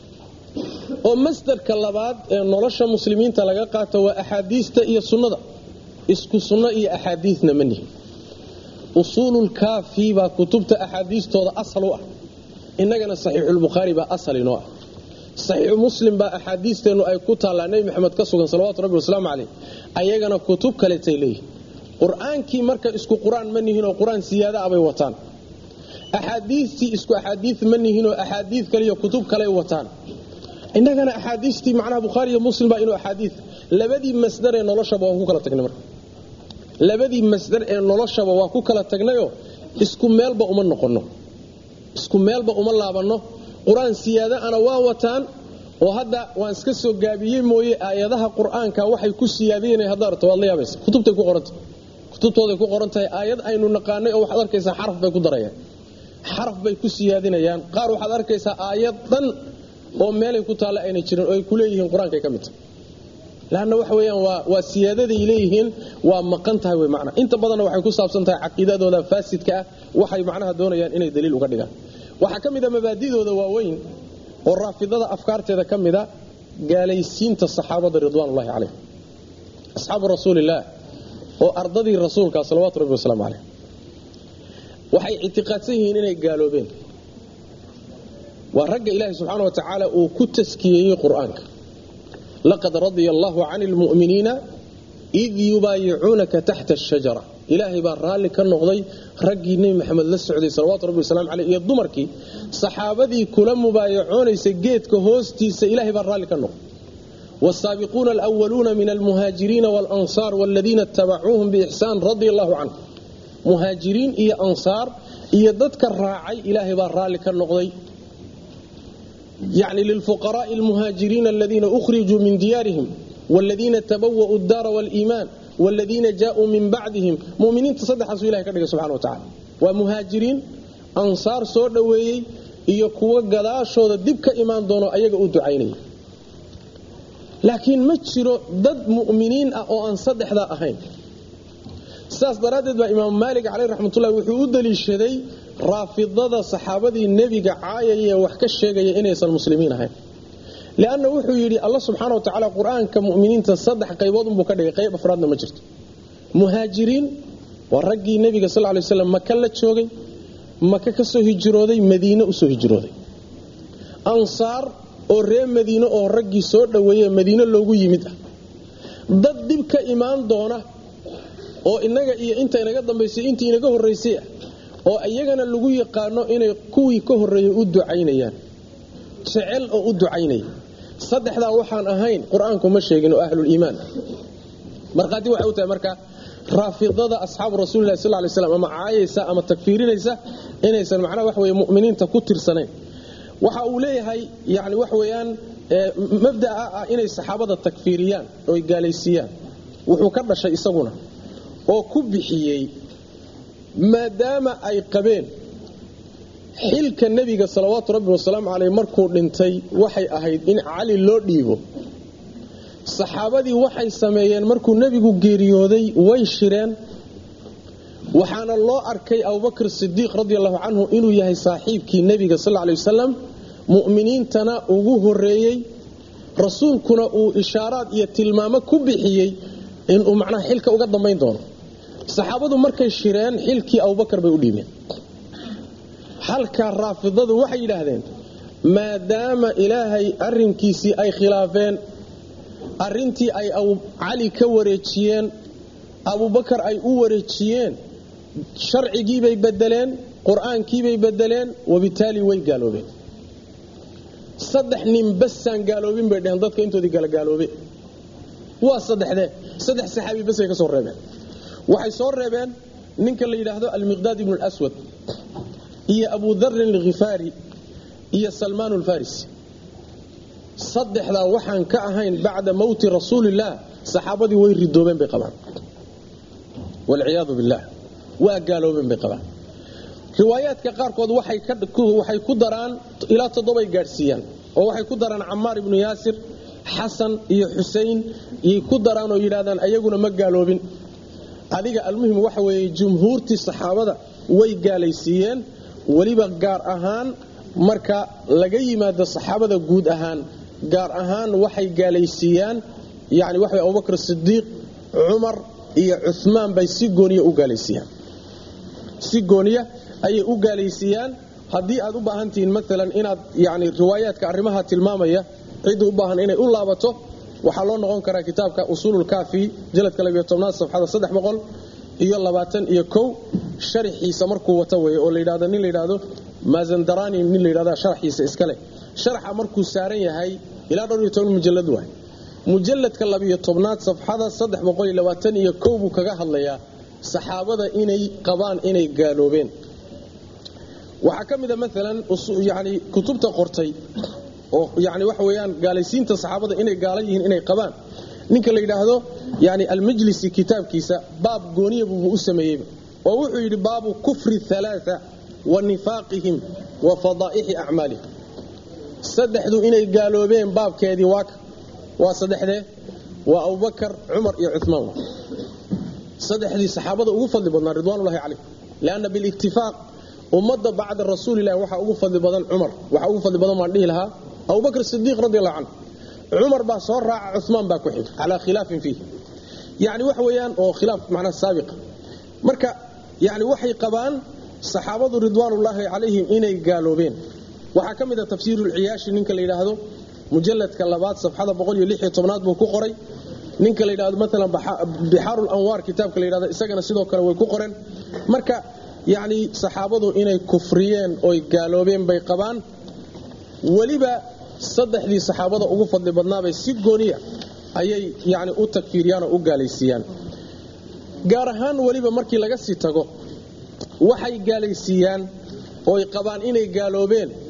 oo masdarka labaad ee nolosha muslimiinta laga qaato waa axaadiista iyo sunnada isku sunno iyo axaadiidna ma nihin usuululkaafi baa kutubta axaadiistooda asal u ah innagana saxiixulbukhaari baa asal inoo ah saxiixu muslim baa axaadiisteennu ay ku taallaa nebi maxamed ka sugan salawatu rabbi wasalaamu caleyh ayagana kutub kaletay leeyihin qur-aankii marka isku qur-aan ma nihinoo qur-aan siyaada ah bay wataan axaadiistii isku axaadiid ma nihinoo axaadiid kaliyo kutub kaley wataan innagana axaadiistii macnaha bukhaari iyo muslim baa inuu axaadiid labadii masdar ee noloshaba waan ku kala tagnay marka labadii masdar ee noloshaba waa ku kala tagnayoo isku meelba uma noqonno isku meelba uma laabanno qur-aan siyaada ana waa wataan oo hadda waan iska soo gaabiyey mooye aayadaha qur-aanka waxay ku siyaadiyeen haddaad arto waad la yaabaysa kutubtay ku qoranta kutubtooday ku qoran tahay aayad aynu naqaanay oo waxaad arkaysaa xaraf bay ku darayaan xaraf bay ku siyaadinayaan qaar waxaad arkaysaa aayad dhan oo meelay ku taalla ayna jirin oo ay ku leeyihiin qur-aankay ka mid tahay laanna waxa weeyaan waa waa siyaadaday leeyihiin waa maqan tahay wey macnaa inta badanna waxay ku saabsan tahay caqiidadooda faasidka ah waxay macnaha doonayaan inay daliil uga dhigaan waxaa ka mid a mabaadidooda waaweyn oo raafidada afkaarteeda ka mida gaalaysiinta saxaabada ridwaanullahi calayhim asxaabu rasuulillaah oo ardadii rasuulka salawaatu rabbi wasalaamu caleyh waxay ictiqaadsan yihiin inay gaaloobeen waa ragga ilaahi subxaana wa tacaala uu ku taskiyeeyey qur-aanka laqad radia allahu cani lmu'miniina id yubaayicuunaka taxta ashajara ilaahay baa raalli ka noqday raggii nebi maxamed la socday salawatu rabbi wasalaamu caleyh iyo dumarkii saxaabadii kula mubaayacoonaysa geedka hoostiisa ilahay baa raalli ka noqday wsaabiquuna alwaluuna min almuhaajiriina walansaar waladiina itabacuuhum biixsaan radia allahu canhum muhaajiriin iyo ansaar iyo dadka raacay ilaahay baa raalli ka noqday yani lilfuqaraai almuhaajiriina aladiina ukhrijuu min diyaarihim wladiina tabawa'u daara waliimaan wladiina jaauu min bacdihim muminiinta saddexaasuu ilahay ka dhigay subxana wa tacala waa muhaajiriin ansaar soo dhoweeyey iyo kuwo gadaashooda dib ka imaan doono ayaga u ducaynaya laakiin ma jiro dad mu'miniin ah oo aan saddexdaa ahayn sidaas daraaddeed baa imaamu maalik caleyh raxmatullahi wuxuu u daliishaday raafidada saxaabadii nebiga caayaya ee wax ka sheegaya inaysan muslimiin ahayn leanna wuxuu yidhi alla subxaana wa tacaala qur-aanka muminiinta saddex qaybood unbuu ka dhigay qayb afraadna ma jirto muhaajiriin waa raggii nebiga sal lay slam maka la joogay maka ka soo hijrooday madiine usoo hijrooday ansaar oo reer madiine oo raggii soo dhoweeye madiine loogu yimid ah dad dib ka imaan doona oo inaga iyo inta inaga dambaysay intii inaga horraysay ah oo iyagana lagu yaqaano inay kuwii ka horreeyey u ducaynayaan jecel oo u ducaynaya saddexdaa waxaan ahayn qur-aanku ma sheegin oo ahluliimaan markhaati waxay u tahay marka raafidada asxaabu rasuulilahi sal lay slam ama caayaysa ama tagfiirinaysa inaysan macnaha wax weye mu'miniinta ku tirsanayn waxa uu leeyahay yani wax weeyaan mabda'a ah inay saxaabada takfiiriyaan oy gaalaysiiyaan wuxuu ka dhashay isaguna oo ku bixiyey maadaama ay qabeen xilka nebiga salawaatu rabbi wasalaamu caleyh markuu dhintay waxay ahayd in cali loo dhiibo saxaabadii waxay sameeyeen markuu nebigu geeriyooday way shireen waxaana loo arkay abubakr sidiiq radi allahu canhu inuu yahay saaxiibkii nebiga sal ley wasalam mu'miniintana ugu horeeyey rasuulkuna uu ishaaraad iyo tilmaamo ku bixiyey inuu macnaha xilka uga dambayn doono saxaabadu markay shireen xilkii abubakar bay u dhiibeen halkaa raafidadu waxay yidhaahdeen maadaama ilaahay arinkiisii ay khilaafeen arintii ay cali ka wareejiyeen abubakar ay u wareejiyeen sharcigiibay bedeleen qur-aankiibay bedeleen wabitaali way gaaloobeen saddex nin basaan gaaloobin bay dheheen dadka intoodii kala gaaloobe waa saddexdee saddex saxaabi basay ka soo reebeen waxay soo reebeen ninka la yidhaahdo almiqdaad ibnu lswad iyo abu darin alkhifaari iyo salmaan alfarisi saddexdaa waxaan ka ahayn bacda mowti rasuulillaah saxaabadii way ridoobeen bay qabaan walciyaadu billaah waa gaaloobeen bay qabaan riwaayaadka qaarkood waxay ku daraan ilaa toddobay gaadhsiiyaan oo waxay ku daraan camaar ibnu yaasir xasan iyo xusein yay ku daraan oo yidhahdaan ayaguna ma gaaloobin adiga almuhim waxa weeye jumhuurtii saxaabada way gaalaysiiyeen weliba gaar ahaan marka laga yimaado saxaabada guud ahaan gaar ahaan waxay gaalaysiiyaan yani waxa abubakr sidiiq cumar iyo cumaan bay si gooniya u gaalaysiiyaan si gooniya ayay u gaalaysiiyaan haddii aad u baahan tihiin maalan inaad yani riwaayaadka arrimaha tilmaamaya cidda u baahan inay u laabato waxaa loo noqon karaa kitaabka usuululkaafi jaladka labiyo tobnaad safxada saddex boqol iyo labaatan iyo kow sharaxiisa markuu wata weeye oo layidhahdo nin layidhaahdo mazandarani nin layidhahda sharaxiisa iskale sharaxa markuu saaran yahay ilaa dhowr iyo toban mujalad waay mujaladka labiyo tobnaad safxada saddex boqol iyo labaatan iyo kow buu kaga hadlayaa saxaabada inay qabaan inay gaaloobeen waxaa ka mida maalan yani kutubta qortay oo yani waxa weeyaan gaalaysiinta saxaabada inay gaala yihiin inay qabaan ninka la yidhaahdo yani almajlisi kitaabkiisa baab gooniya buubuu u sameeyeyba oo wuxuu yidhi baabu kufri halaaa wa nifaaqihim wa fadaa'ixi acmaalihim saddexdu inay gaaloobeen baabkeedii waaka waa saddexdee waa abubakar cumar iyo cumaan saddexdii saxaabada ugu fadli badnaa ridwaanulahi calayh lianna biliktifaaq ummadda bacda rasuulilahi waxaa ugu fadli badan cumar waxaa ugu fadli badan baan dhihi lahaa abubakr sidiiq radi allahu canhu cumar baa soo raaca cumaan baa ku xig calaa khilaafin fiih yani wax weeyaan oo khilaaf macnaa saabiqa marka yani waxay qabaan saxaabadu ridwaanullaahi calayhim inay gaaloobeen waxaa ka mid a tafsiirulciyaashi ninka la yidhaahdo mujaladka labaad safxada boqol iyo lix iyo tobnaad buu ku qoray ninka la yidhahdo maalan bixaaru lanwaar kitaabka la yidhahdo isagana sidoo kale way ku qoreen marka yacni saxaabadu inay kufriyeen oy gaaloobeen bay qabaan weliba saddexdii saxaabada ugu fadli badnaabay si gooniya ayay yani u takfiiriyaan oo u gaalaysiiyaan gaar ahaan weliba markii laga sii tago waxay gaalaysiiyaan ooy qabaan inay gaaloobeen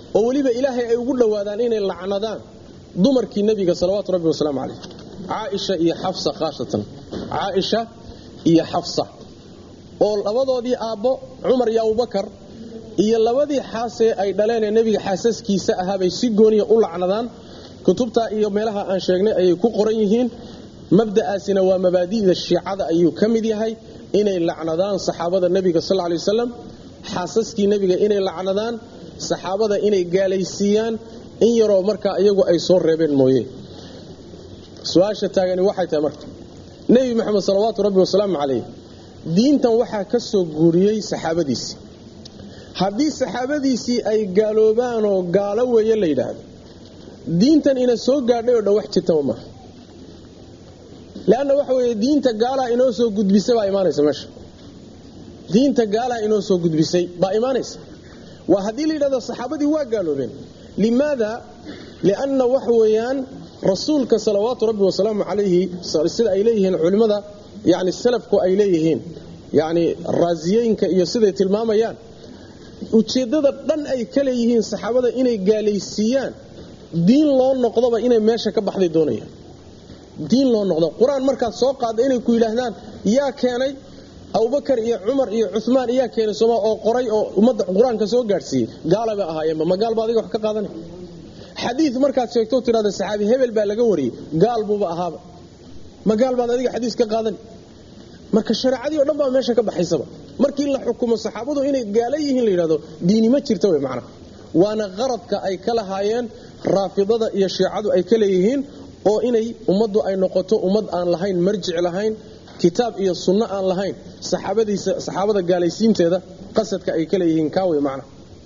oo weliba ilaahay ay ugu dhowaadaan inay lacnadaan dumarkii nebiga salawaatu rabbi wasalaamu calayh caaisha iyo xafsa khaasatan caaisha iyo xafsa oo labadoodii aabbo cumar iyo abubakar iyo labadii xaasee ay dhaleen ee nebiga xaasaskiisa ahaabay si gooniya u lacnadaan kutubtaa iyo meelaha aan sheegnay ayay ku qoran yihiin mabda'aasina waa mabaadi'da shiicada ayuu ka mid yahay inay lacnadaan saxaabada nebiga sal lay wasalam xaasaskii nebiga inay lacnadaan saxaabada inay gaalaysiiyaan in yaroo markaa iyagu ay soo reebeen mooye su-aasha taagani waxay tahay marka nebi maxamed salawaatu rabbi wasalaamu calayh diintan waxaa ka soo guuriyey saxaabadiisii haddii saxaabadiisii ay gaaloobaanoo gaalo weeye la yidhaahdo diintan ina soo gaadhay oo dhan wax jirtaba maaha leanna waxa weeye diinta gaalaa inoo soo gudbisay baa imaanaysa meesha diinta gaalaa inoo soo gudbisay baa imaanaysa waa haddii la yidhahdo saxaabadii waa gaaloobeen limaada lianna waxa weeyaan rasuulka salawaatu rabbi wasalaamu calayhi sida ay leeyihiin culimmada yani salafku ay leeyihiin yani raasiyooyinka iyo siday tilmaamayaan ujeeddada dhan ay ka leeyihiin saxaabada inay gaalaysiiyaan diin loo noqdoba inay meesha ka baxday doonayaan diin loo noqdo qur-aan markaad soo qaadda inay ku yidhaahdaan yaa keenay abubakar iyo cumar iyo cumaan iyaa keenay sooma oo qoray oo ummadda qur-aanka soo gaadhsiiyey gaalaba ahaayeenba ma gaal ba adiga wax ka qaadanay xadiid markaad sheegto tidhahda saxaabi hebel baa laga wariyey gaal buuba ahaaba ma gaal baad adiga xadiis ka qaadan marka shareecadii o dhan baa meesha ka baxaysaba markii la xukumo saxaabadu inay gaala yihiin la yidhahdo diini ma jirta wey macnaha waana qaradka ay ka lahaayeen raafidada iyo shiicadu ay ka leeyihiin oo inay ummaddu ay noqoto ummad aan lahayn marjic lahayn kitaab iyo sunno aan lahayn saxaabadiisa saxaabada gaalaysiinteeda qasadka ay ka leeyihiin kaawey macnaha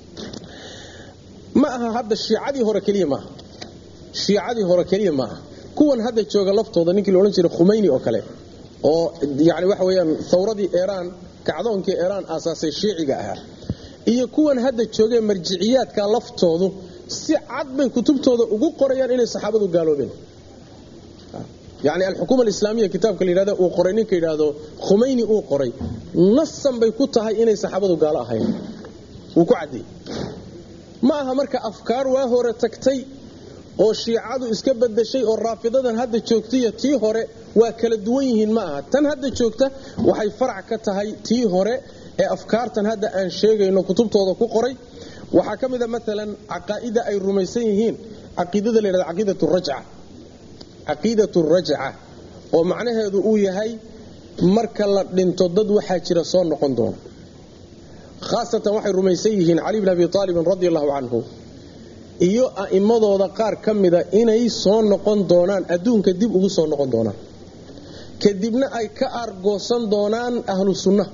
ma aha hadda shiicadii hore keliya maaha shiicadii hore keliya maaha kuwan hadda jooga laftooda ninkii laodhan jiray khumayni oo kale oo yani waxa weyaan thawradii eraan kacdoonkii eraan aasaasay shiiciga ahaa iyo kuwan hadda joogee marjiciyaadka laftoodu si cad bay kutubtooda ugu qorayaan inay saxaabadu gaaloobeen yani alxukuma alislaamiya kitaabka layidhahda uu qoray ninka yidhaahdo khumayni uu qoray nasan bay ku tahay inay saxaabadu gaalo ahayn wuu ku caddeeyey ma aha marka afkaar waa hore tagtay oo shiicadu iska badashay oo raafidadan hadda joogtaiyo tii hore waa kala duwan yihiin ma aha tan hadda joogta waxay farac ka tahay tii hore ee afkaartan hadda aan sheegayno kutubtooda ku qoray waxaa ka mida maalan caqaa'ida ay rumaysan yihiin caqiidada la yidhahdo caqiidatu rajca caqiidatu rajca oo macnaheedu uu yahay marka la dhinto dad waxaa jira soo noqon doona khaasatan waxay rumaysan yihiin cali bn abi aalibin radi allahu canhu iyo a'immadooda qaar ka mida inay soo noqon doonaan adduunka dib ugu soo noqon doonaan kadibna ay ka aargoosan doonaan ahlu sunna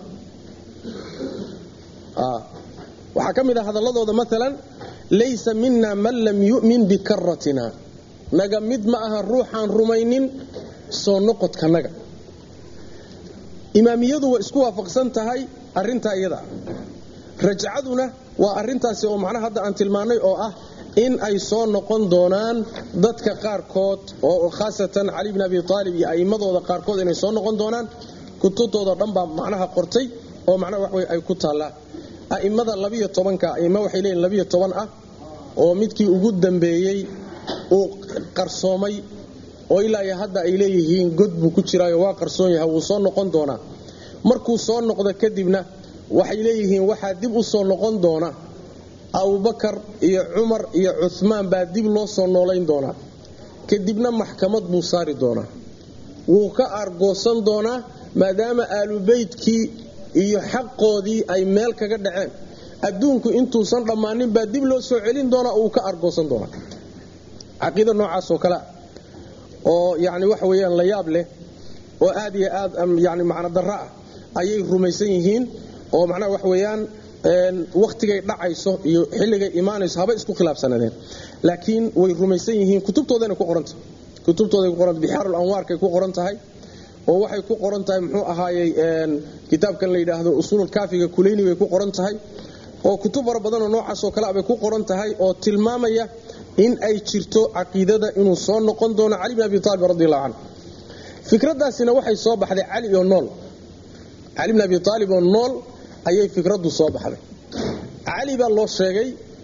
waxaa ka mid a hadalladooda maalan laysa mina man lam yu'min bikaratina naga mid ma aha ruuxaan rumaynin soo noqodkanaga imaamiyadu way isku waafaqsan tahay arintaa iyada rajcaduna waa arintaasi oo macnaha hadda aan tilmaannay oo ah in ay soo noqon doonaan dadka qaarkood oo khaasatan cali bn abi aalib iyo a'immadooda qaarkood inay soo noqon doonaan kutubtooda dhan baa macnaha qortay oo macnaha wax wey ay ku taallaa a'immada labiyo tobanka a'immo waxay leeyihin labiyo toban ah oo midkii ugu dambeeyey uu qarsoomay oo ilaa iyo hadda ay leeyihiin god buu ku jiraayo waa qarsoon yahay wuu soo noqon doonaa markuu soo noqdo kadibna waxay leeyihiin waxaa dib u soo noqon doona abubakar iyo cumar iyo cumaan baa dib loo soo noolayn doonaa kadibna maxkamad buu saari doonaa wuu ka aargoosan doonaa maadaama aalubeytkii iyo xaqoodii ay meel kaga dhaceen adduunku intuusan dhammaanin baa dib loo soo celin doonaa uu ka aargoosan doonaa caqiida noocaasoo kalea oo yani waxa weyaan la yaab leh oo aad iyo aad yani macno darro ah ayay rumaysan yihiin oo macnaha wax weeyaan wakhtigay dhacayso iyo xilligay imaanayso haba isku khilaafsanadeen laakiin way rumaysan yihiin kutubtoodana ku qoranta kutubtooday ku qoranta bixaarul anwaarkay ku qoran tahay oo waxay ku qoran tahay muxuu ahaayey kitaabkan la yidhaahdo usuulul kaafiga kuleyni bay ku qoran tahay oo kutub fara badanoo noocaasoo kale bay ku qoran tahay oo tilmaamaya in ay jirto caqiidada inuu soo noqon doono cali bin abi aalib radi allahu canhu fikradaasina waxay soo baxday cali oo nool cali bin abi aalib oo nool ayay fikraddu soo baxday cali baa loo sheegay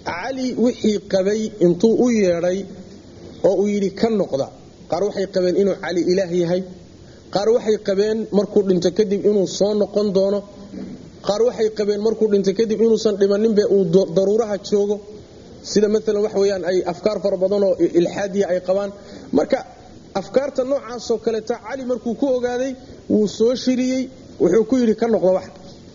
cali wixii qabay intuu u yeedhay oo uu yidhi ka noqda qaar waxay qabeen inuu cali ilaah yahay qaar waxay qabeen markuu dhinto kadib inuu soo noqon doono qaar waxay qabeen markuu dhinto kadib inuusan dhimaninbe uu daruuraha joogo sida maalan wax weyaan ay afkaar fara badanoo ilxaadiya ay qabaan marka afkaarta noocaasoo kaleeta cali markuu ku ogaaday wuu soo shiriyey wuxuu ku yidhi ka noqda wax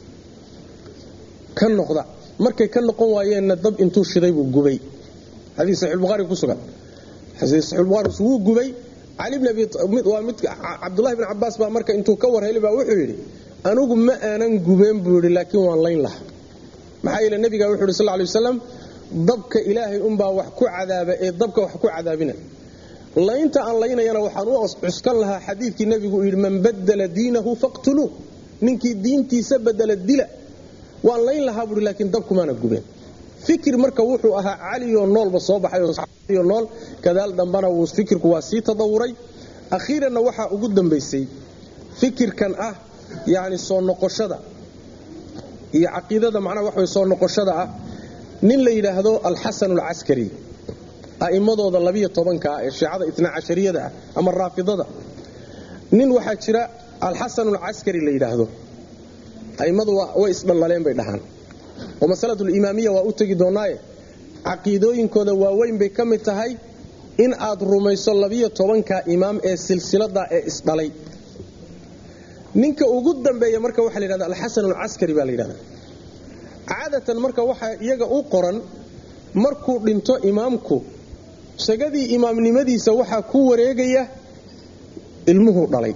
ka noqda markay ka noqon waayeenna dab intuu shiday buu gubay xadii saxiixulbukhaari ku sugan xadii saxiixulbukhaari wuu gubay cali bn abi waa mid cabdullahi bn cabbaas baa marka intuu ka warhelay baa wuxuu yidhi anugu ma aanan gubeen buu yidhi laakiin waan layn laha maxaa yeele nebiga wuxu yidhi sal ly wasalam dabka ilaahay unbaa wax ku cadaaba ee dabka wax ku cadaabina laynta aan laynayana waxaan u cuskan lahaa xadiidkii nebigu yidhi man badala diinahu faqtuluu ninkii diintiisa badala dila waan layn lahaa buui laakiin dabkumaana gubeen fikir marka wuxuu ahaa caliyoo noolba soo baxayoo nool kadaal dambana wuu fikirku waa sii tadawuray akhiiranna waxaa ugu dambaysay fikirkan ah yani soo noqoshada iyo caqiidada macnaha waxa way soo noqoshada ah nin la yidhaahdo alxasan alcaskari a'immadooda labiyo tobanka ah ee shiicada itna cashariyada ah ama raafidada nin waxaa jira alxasan alcaskari la yidhaahdo a'immadu way isdhallaleen bay dhahaan oo masalatulimaamiya waa u tegi doonnaaye caqiidooyinkooda waaweyn bay ka mid tahay in aad rumayso labiyo tobanka imaam ee silsilada ee isdhalay ninka ugu dambeeya marka waxa la yidhahda alxasan alcaskari baa la yidhahda caadatan marka waxaa iyaga u qoran markuu dhinto imaamku shagadii imaamnimadiisa waxaa ku wareegaya ilmuhuu dhalay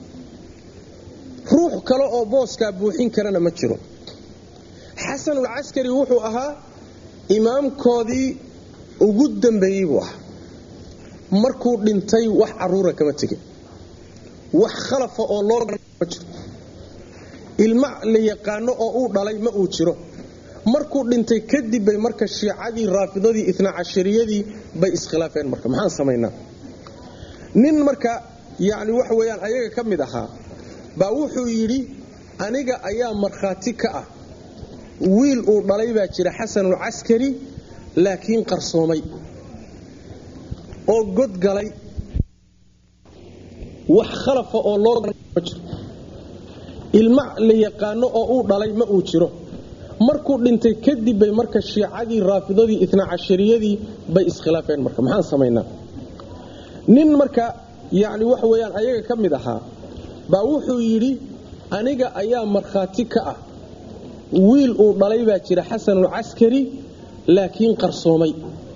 ruux kale oo booskaa buuxin karana ma jiro xasanulcaskari wuxuu ahaa imaamkoodii ugu dambeeyey buu ahaa markuu dhintay wax caruura kama tegin wax khalafa oo loo ma jiro ilma la yaqaano oo uu dhalay ma uu jiro markuu dhintay kadib bay marka shiicadii raafidadii itna cashariyadii bay iskhilaafeen marka maxaan samaynaa nin marka yani waxa weyaan ayaga ka mid ahaa baa wuxuu yidhi aniga ayaa markhaati ka ah wiil uu dhalay baa jira xasanulcaskari laakiin qarsoomay oo godgalay wax khalafa oo loo ma jiro ilma la yaqaano oo uu dhalay ma uu jiro markuu dhintay kadib bay marka shiicadii raafidadii itna cashariyadii bay iskhilaafeen marka maxaan samaynaa nin marka yani waxa weyaan ayaga ka mid ahaa baa wuxuu yidhi aniga ayaa markhaati ka ah wiil uu dhalay baa jira xasanulcaskari laakiin qarsoomay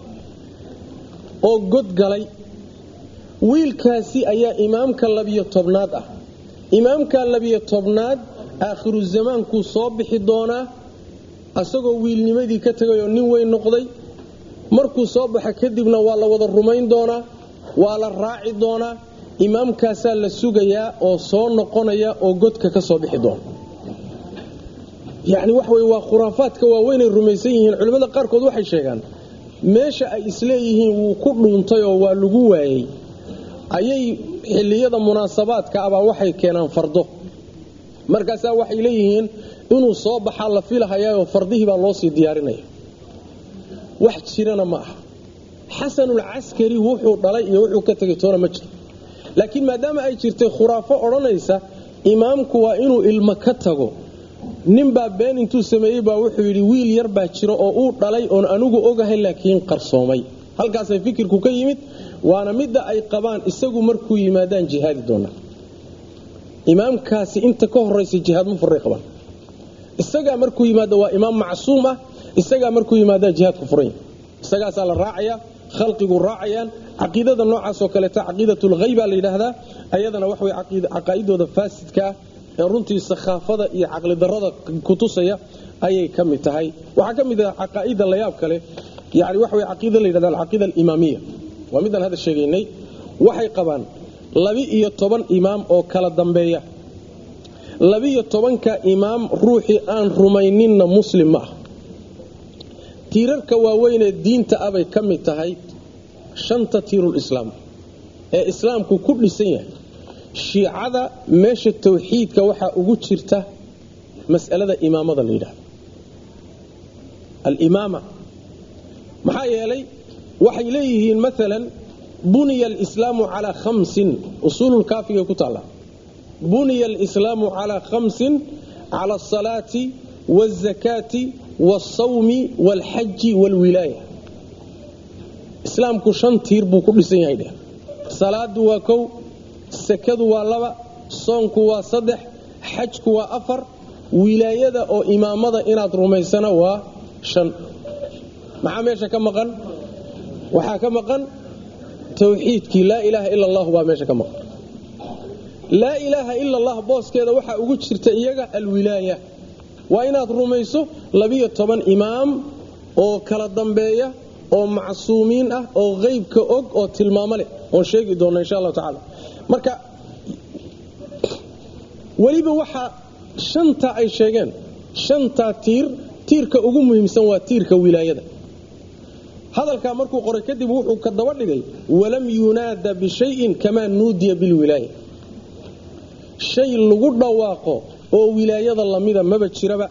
oo godgalay wiilkaasi ayaa imaamka labiyo tobnaad ah imaamka labiyo tobnaad aakhiru zamaankuu soo bixi doonaa asagoo wiilnimadii ka tegayoo nin weyn noqday markuu soo baxa kadibna waa la wada rumayn doonaa waa la raaci doonaa imaamkaasaa la sugayaa oo soo noqonaya oo godka ka soo bixi doona yacni waxa weye waa khuraafaadka waaweynay rumaysan yihiin culimmada qaarkood waxay sheegaan meesha ay isleeyihiin wuu ku dhuuntay oo waa lagu waayey ayay xilliyada munaasabaadka abaa waxay keenaan fardo markaasaa waxay leeyihiin inuu soo baxaa la filahayaoo fardihii baa loo sii diyaarinaya wax jirana ma aha xasanulcaskari wuxuu dhalay iyo wuxuu ka tegay toona ma jiro laakiin maadaama ay jirtay khuraafo odhanaysa imaamku waa inuu ilmo ka tago ninbaa been intuu sameeyey baa wuxuu yidhi wiil yar baa jiro oo uu dhalay oon anigu ogahay laakiin qarsoomay halkaasay fikirku ka yimid waana midda ay qabaan isagu markuu yimaadaan jihaadi doonaa imaamkaasi inta ka horaysa jihaad ma furay qabaan isagaa markuu yimaado waa imaam macsuum ah isagaa markuu yimaadaan jihaadku furanya isagaasaa la raacaya khalqigu raacayaan caqiidada noocaasoo kaleeta caqiidatulhayba la yidhaahdaa ayadana wax way caqaa'idooda faasidkaa ee runtii sakhaafada iyo caqlidarrada kutusaya ayay ka mid tahay waxaa ka mid ah caqaa'ida layaab kale yani waxa way caqiida la yidhahda alcaqiida alimaamiya waa midaan hadda sheegaynay waxay qabaan labi-iyo toban imaam oo kala dambeeya labiyo tobanka imaam ruuxii aan rumayninna muslim ma ah tiirarka waaweynee diinta abay ka mid tahay shanta tiirulislaam ee islaamku ku dhisan yahay shiicada meesha tawxiidka waxaa ugu jirta mas'alada imaamada la yidhahdo alimaama maxaa yeelay waxay leeyihiin maalan buniya alislaamu calaa khamsin usuululkaafigay ku taalla buniya alislaamu calaa khamsin cala asalaati waalzakaati waalsawmi waalxaji waalwilaaya islaamku shan tiir buu ku dhisan yahay dheh salaadu waa kow sakadu waa laba soonku waa saddex xajku waa afar wilaayada oo imaamada inaad rumaysana waa shan maxaa meesha ka maqan waxaa ka maqan tawxiidkii laa ilaaha ila allahu baa meesha ka maqan laa ilaaha ila allah booskeeda waxaa ugu jirta iyaga alwilaaya waa inaad rumayso labiyo toban imaam oo kala dambeeya oo macsuumiin ah oo qeybka og oo tilmaamo leh oon sheegi doonna insha allahu tacaala marka weliba waxaa shantaa ay sheegeen shantaa tiir tiirka ugu muhiimsan waa tiirka wilaayada hadalkaa markuu qoray kadib wuxuu ka daba dhigay walam yunaada bishayin kamaa nuudiya bilwilaaya shay lagu dhawaaqo oo wilaayada lamida maba jiraba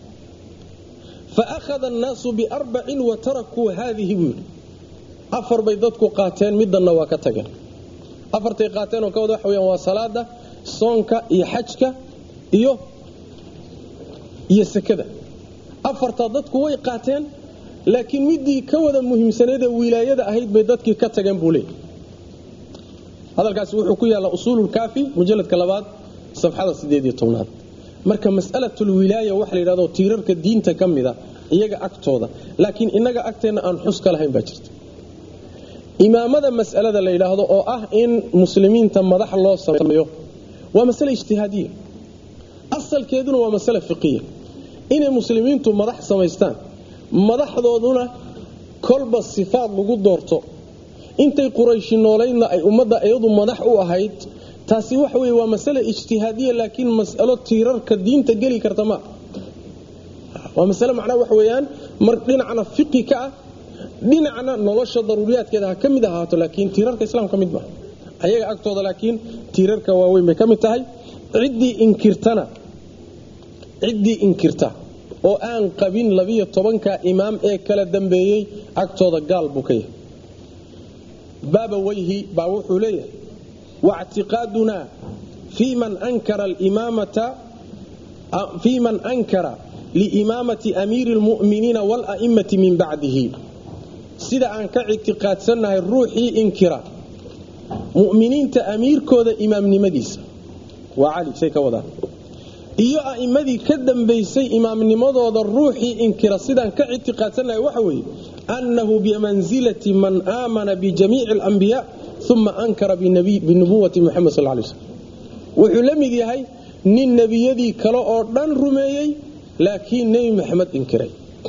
fa akhada annaasu biarbacin wa tarakuu haadihi buu yidhi afar bay dadku qaateen midanna waa ka tageen afartay qaateen oo ka wada waxa weyaan waa salaada soonka iyo xajka iyo iyo sekada afartaa dadku way qaateen laakiin midii ka wada muhiimsaneedee wilaayada ahayd bay dadkii ka tageen buu leeyay hadalkaasi wuxuu ku yaallaa usuululkaafi mujalladka labaad safxada sideed iyo tobnaad marka mas'alatulwilaaya waxa la yidhahdo tiirarka diinta ka mida iyaga agtooda laakiin innaga agteenna aan xus ka lahayn baa jirta imaamada mas'alada la yidhaahdo oo ah in muslimiinta madax loo sameeyo waa masale ijtihaadiya asalkeeduna waa masale fiqiya inay muslimiintu madax samaystaan madaxdooduna kolba sifaad lagu doorto intay qurayshi noolaydna ay ummadda iyadu madax u ahayd taasi waxa weye waa masale ijtihaadiya laakiin mas'alo tiirarka diinta geli karta ma waa masale macnaha waxa weeyaan mar dhinacna fiqi ka ah dhinacna nolosha daruuriyaadkeeda ha ka mid ahaato laakiin tiirarka islaamka mid maaha ayaga agtooda laakiin tiirarka waaweyn bay ka mid tahay ciddii inkirtana ciddii inkirta oo aan qabin labiyo tobanka imaam ee kala dambeeyey agtooda gaal buu ka yahay baaba weyhi baa wuxuu leeyahay واعتقادنا في من أنكر الإمامة في من أنكر لإمامة أمير المؤمنين والأئمة من بعده سيدا أنك اعتقاد سنة الروحي إنكرا مؤمنين تأمير كودا إمام نمديس وعلي شيء كودا iyo a'immadii ka dambaysay imaamnimadooda ruuxii inkira sidaan ka ictiqaadsannahay waxa weeye annahu bimansilati man aamana bijamiici alambiyaa uma ankara binubuwati muxamed sal lay slm wuxuu la mid yahay nin nebiyadii kale oo dhan rumeeyey laakiin nebi maxamed inkiray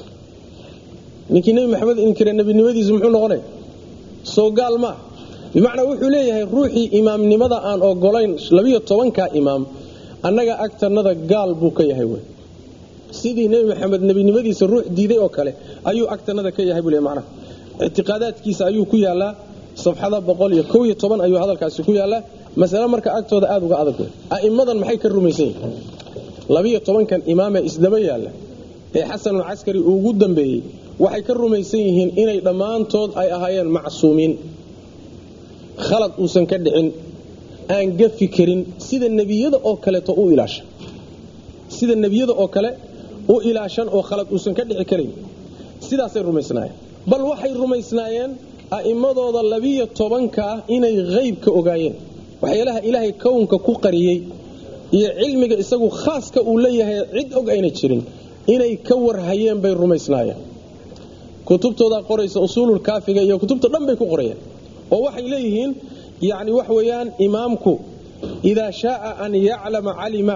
ninkii nebi maxamed inkiray nebinimadiisu muxuu noqonaya soo gaal maa bimacnaa wuxuu leeyahay ruuxii imaamnimada aan ogolayn labiyo tobanka imaam annaga agtannada gaal buu ka yahay wey sidii nebi maxamed nebinimadiisa ruux diiday oo kale ayuu agtannada ka yahay buu le macnaha ictiqaadaadkiisa ayuu ku yaallaa safxada boqol iyo kow iyo toban ayuu hadalkaasi ku yaallaa masale marka agtooda aada uga adag wey a'immadan maxay ka rumaysan yihin labiyo tobankan imaamee isdaba yaalla ee xasanulcaskari uu ugu dambeeyey waxay ka rumaysan yihiin inay dhammaantood ay ahaayeen macsuumiin khalad uusan ka dhicin aan gafi karin sida nebiyada oo kaleeto u ilaashan sida nebiyada oo kale u ilaashan oo khalad uusan ka dhici karayn sidaasay rumaysnaayeen bal waxay rumaysnaayeen a'immadooda labiyo tobankaa inay haybka ogaayeen waxyaalaha ilaahay kownka ku qariyey iyo cilmiga isagu khaaska uu leeyahay cid og ayna jirin inay ka warhayeen bay rumaysnaayeen kutubtoodaa qoraysa usuululkaafiga iyo kutubta dhan bay ku qorayeen oo waxay leeyihiin yani wax weeyaan imaamku idaa shaaa an yaclama calima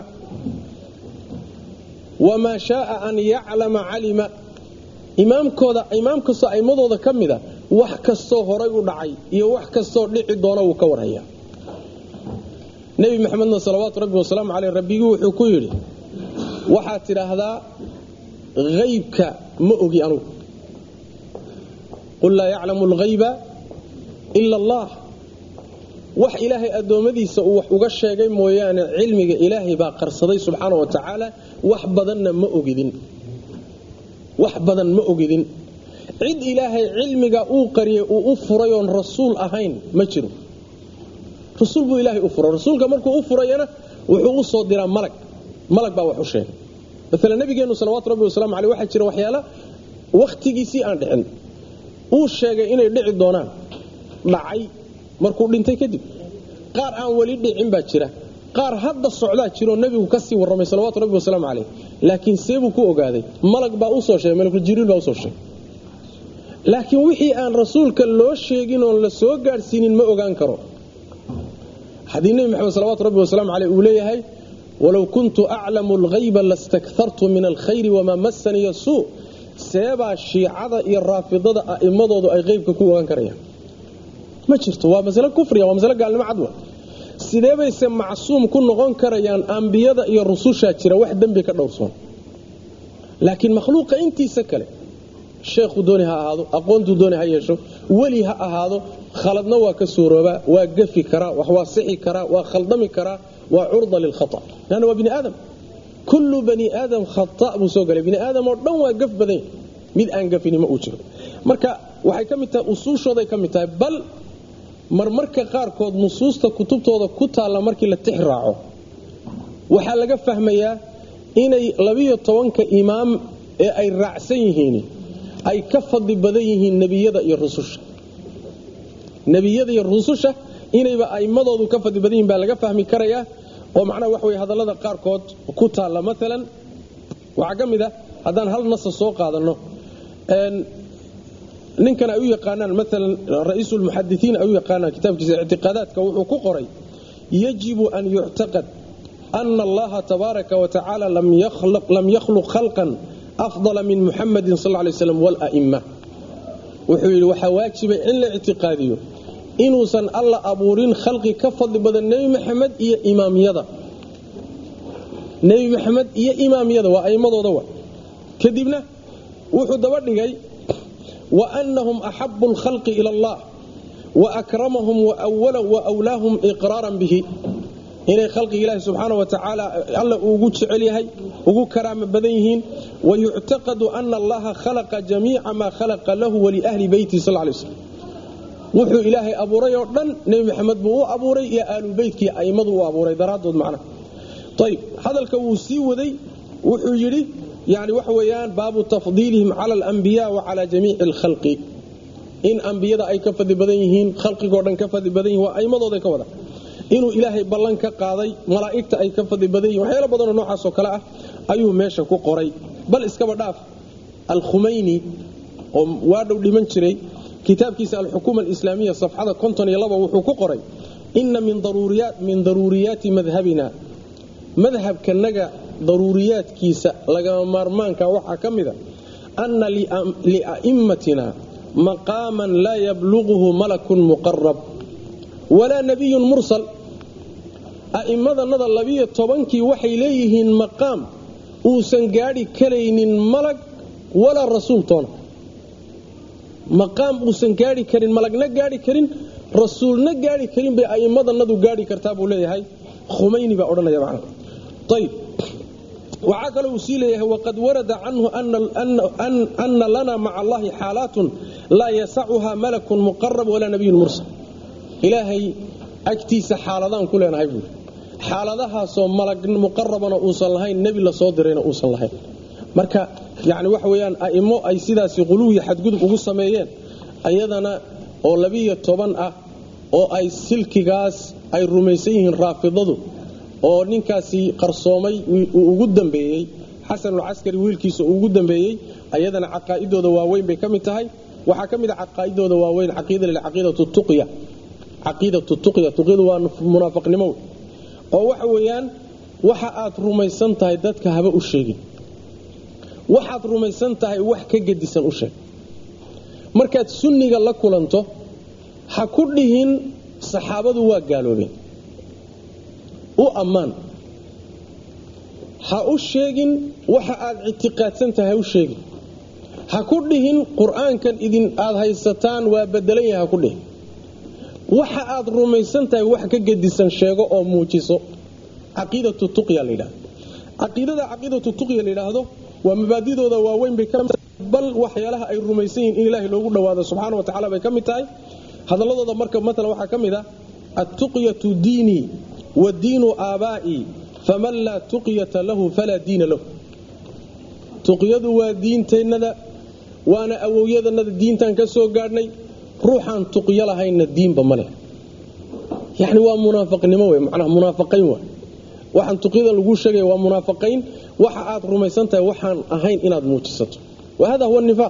wamaa shaaa an yaclama calima imaamkooda imaam kastoo aimadooda ka mida wax kastoo horay u dhacay iyo wax kastoo dhici doona wuu ka warhayaa nebi maxamedna salawaatu rabbi wasalaamu caleyh rabbigii wuxuu ku yidhi waxaad tidhaahdaa haybka ma ogi anugu qul laa yaclamu alghayba ila allah wax ilaahay addoommadiisa uu wax uga sheegay mooyaane cilmiga ilaahay baa qarsaday subxaana wa tacaala wax badanna ma ogidin wax badan ma ogidin cid ilaahay cilmiga uu qariyay uu u furay oon rasuul ahayn ma jiro rasuul buu ilaahay u furay rasuulka markuu u furayana wuxuu u soo diraa malag malag baa wax u sheegay maala nabigeennu salawatu rabbi wasalaamu aleyh waxaa jira waxyaala wakhtigiisii aan dhicin uu sheegay inay dhici doonaan dhacay markuu dhintay kadib qaar aan weli dhicin baa jira qaar hadda socdaa jiroo nebigu ka sii warramay salawatu rabbi wasalaamu caleyh laakiin seebuu ku ogaaday malag baa usoo sheegay malakuljibriil baa usoo sheegay laakiin wixii aan rasuulka loo sheegin oon la soo gaadhsiinin ma ogaan karo haddii nebi maxamed salawatu rabbi wasalaamu caleyh uu leeyahay walow kuntu aclamu alghayba lastakartu min alkhayri wamaa massaniya suu seebaa shiicada iyo raafidada a'immadoodu ay qeybka ku ogaan karayaan ma jirto waa masale kufriya waa masale gaalnimo cadwa sidee bayse macsuum ku noqon karayaan ambiyada iyo rusushaa jira wax dembi ka dhowrsoon laakiin makhluuqa intiisa kale sheekhu dooni ha ahaado aqoontuu dooni ha yeesho weli ha ahaado khaladna waa ka suuroobaa waa gafi karaa wax waa sixi karaa waa khaldami karaa waa curda lilkhata lanna waa bini aadam kullu bani aadam khata buu soo galay bini aadam oo dhan waa gaf badanya mid aan gafini ma uu jiro marka waxay ka mid tahay usuushooday ka mid tahay bal marmarka qaarkood nusuusta kutubtooda ku taalla markii la tix raaco waxaa laga fahmayaa inay labiyo tobanka imaam ee ay raacsan yihiin ay ka fadli badan yihiin nebiyada iyo rususha nebiyada iyo rususha inayba aimmadoodu ka fadli badan yihin baa laga fahmi karayaa oo macnaha wax wey hadallada qaarkood ku taalla maalan waxaa ka mid a haddaan hal nasa soo qaadanno ninkan ay u yaqaanaan maalan ra-iisulmuxadisiin ay u yaqaanaan kitaabkiisa ictiqaadaadka wuxuu ku qoray yajibu an yuctaqad ana allaha tabaaraka wa tacaala lam yakhluq khalqan afdala min muxamadin sal lay slam wla'imma wuxuu yidhi waxaa waajibay in la ictiqaadiyo inuusan alla abuurin khalqi ka fadli badan nebi maxamed iyo imaamyada nebi maxamed iyo imaamyada waa aimmadooda wa kadibna wuxuu daba dhigay wa annahum axabu lkhalqi ila allah wa akramahum wa wlaahum iqraaran bihi inay khalqiga ilaahi subxaana wa tacaala alla ugu jecel yahay ugu karaama badan yihiin wayuctaqadu ana allaha khalaqa jamiica maa khalaqa lahu waliahli beyti sal lay slm wuxuu ilaahay abuuray oo dhan nebi maxamed buu u abuuray iyo aalubeytkii a'immadu u abuuray daraaddood macnaha ayb hadalka wuu sii waday wuxuu yidhi yani waxa weeyaan baabu tafdiilihim cala alambiya wa cala jamiici alkhalqi in ambiyada ay ka fadli badan yihiin khalqigoo dhan ka fadli badan yihin waa aimmadooda ka wada inuu ilaahay ballan ka qaaday malaa'igta ay ka fadli badan yihin waxyaalo badanoo noocaasoo kale ah ayuu meesha ku qoray bal iskaba dhaaf alkhumayni oo waadhow dhiman jiray kitaabkiisa alxukuma alislaamiya safxada konton iyo laba wuxuu ku qoray inna min daruuriyaati madhabina madhabkanaga daruuriyaadkiisa lagama maarmaanka waxaa ka mida anna lia'immatina maqaaman laa yabluquhu malakun muqarab walaa nabiyun mursal a'immadanada labiyo tobankii waxay leeyihiin maqaam uusan gaadhi karaynin malag walaa rasuul toona maqaam uusan gaadhi karin malagna gaadhi karin rasuulna gaadhi karin bay a'immadanadu gaadhi kartaa buu leeyahay khumayni baa odhanaya macna ayb waxaa kaloo uu sii leeyahay waqad warada canhu ana lana maca allahi xaalaatun laa yasacuha malakun muqarab walaa nabiyun mursal ilaahay agtiisa xaaladaan ku leenahay buuri xaaladahaasoo malag muqarabana uusan lahayn nebi la soo dirayna uusan lahayn marka yani waxa weyaan a'immo ay sidaasi quluwiya xadgudub ugu sameeyeen ayadana oo labiyo toban ah oo ay silkigaas ay rumaysan yihiin raafidadu oo ninkaasi qarsoomay uu ugu dambeeyey xasanulcaskari wiilkiisa uu ugu dambeeyey ayadana caqaa'idooda waaweyn bay ka mid tahay waxaa ka mid a caqaa'idooda waaweyn caqiidatu tuqya caqiidatu tuqya tuqyadu waa munaafaqnimo oo waxa weeyaan waxa aad rumaysan tahay dadka haba u sheegin waxaad rumaysan tahay wax ka gedisan u sheeg markaad sunniga la kulanto ha ku dhihin saxaabadu waa gaaloobeen u ammaan ha u sheegin waxa aad ictiqaadsan tahay ha u sheegin ha ku dhihin qur-aankan idin aad haysataan waa bedelan yahay ha ku dhihin waxa aad rumaysan tahay wax ka gedisan sheego oo muujiso caqiidatu tuqya la yidhahdo caqiidada caqiidatu tuqya la yidhaahdo waa mabaadidooda waaweyn bay bal waxyaalaha ay rumaysan yihin in ilaahay loogu dhowaado subxaana wa tacala bay ka mid tahay hadalladooda marka maalan waxaa ka mid ah attuqyatu diinii wa diinu aabaa'ii faman laa tuqyata lahu falaa diina lahu tuqyadu waa diinteennada waana awowyadanada diintaan ka soo gaadhnay ruuxaan tuqyo lahaynna diinba ma leh yani waa munaafaqnimo w manaa munaafaqayn wa waxaan tuqyadan laguu sheegaya waa munaafaqayn waxa aad rumaysan tahay waxaan ahayn inaad muujisato wahada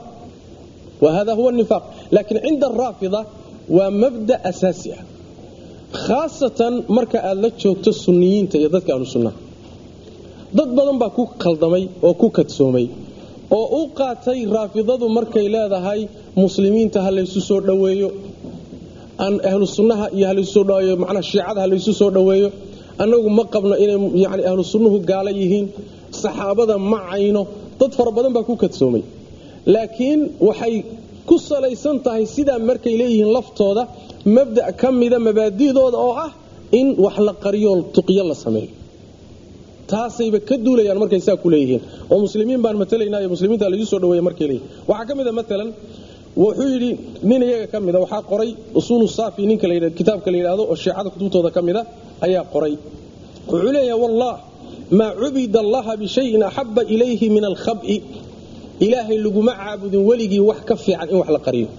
huwa nifaaq laakiin cinda araafida waa mabda asaasi ah khaasatan marka aad la joogto sunniyiinta iyo dadka ahlu sunnaha dad badan baa ku khaldamay oo ku kadsoomay oo u qaatay raafidadu markay leedahay muslimiinta ha laysu soo dhoweeyo ahlu sunnaha iyo halaysu dhoweeyo manaa shiicada ha laysu soo dhoweeyo annagu ma qabno inay yani ahlu sunnuhu gaalo yihiin saxaabada ma cayno dad fara badan baa ku kadsoomay laakiin waxay ku salaysan tahay sidaa markay leeyihiin laftooda mabda ka mida mabaadidooda oo ah in wax la qariyo tuqyo la sameeyo taasayba ka duulayaan markay saa ku leeyihiin oo muslimiin baan matalaynaayo muslimiinta lagu soo dhaweeya markay leeyihin waxaa ka mid a maalan wuxuu yidhi nin iyaga ka mida waxaa qoray usuulu saafi ninka kitaabka la yidhaahdo oo shiicada kutubtooda ka mida ayaa qoray wuxuu leeyahay wallah maa cubida allaha bishayin axaba ilayhi min alkhab'i ilaahay laguma caabudin weligii wax ka fiican in wax la qariyo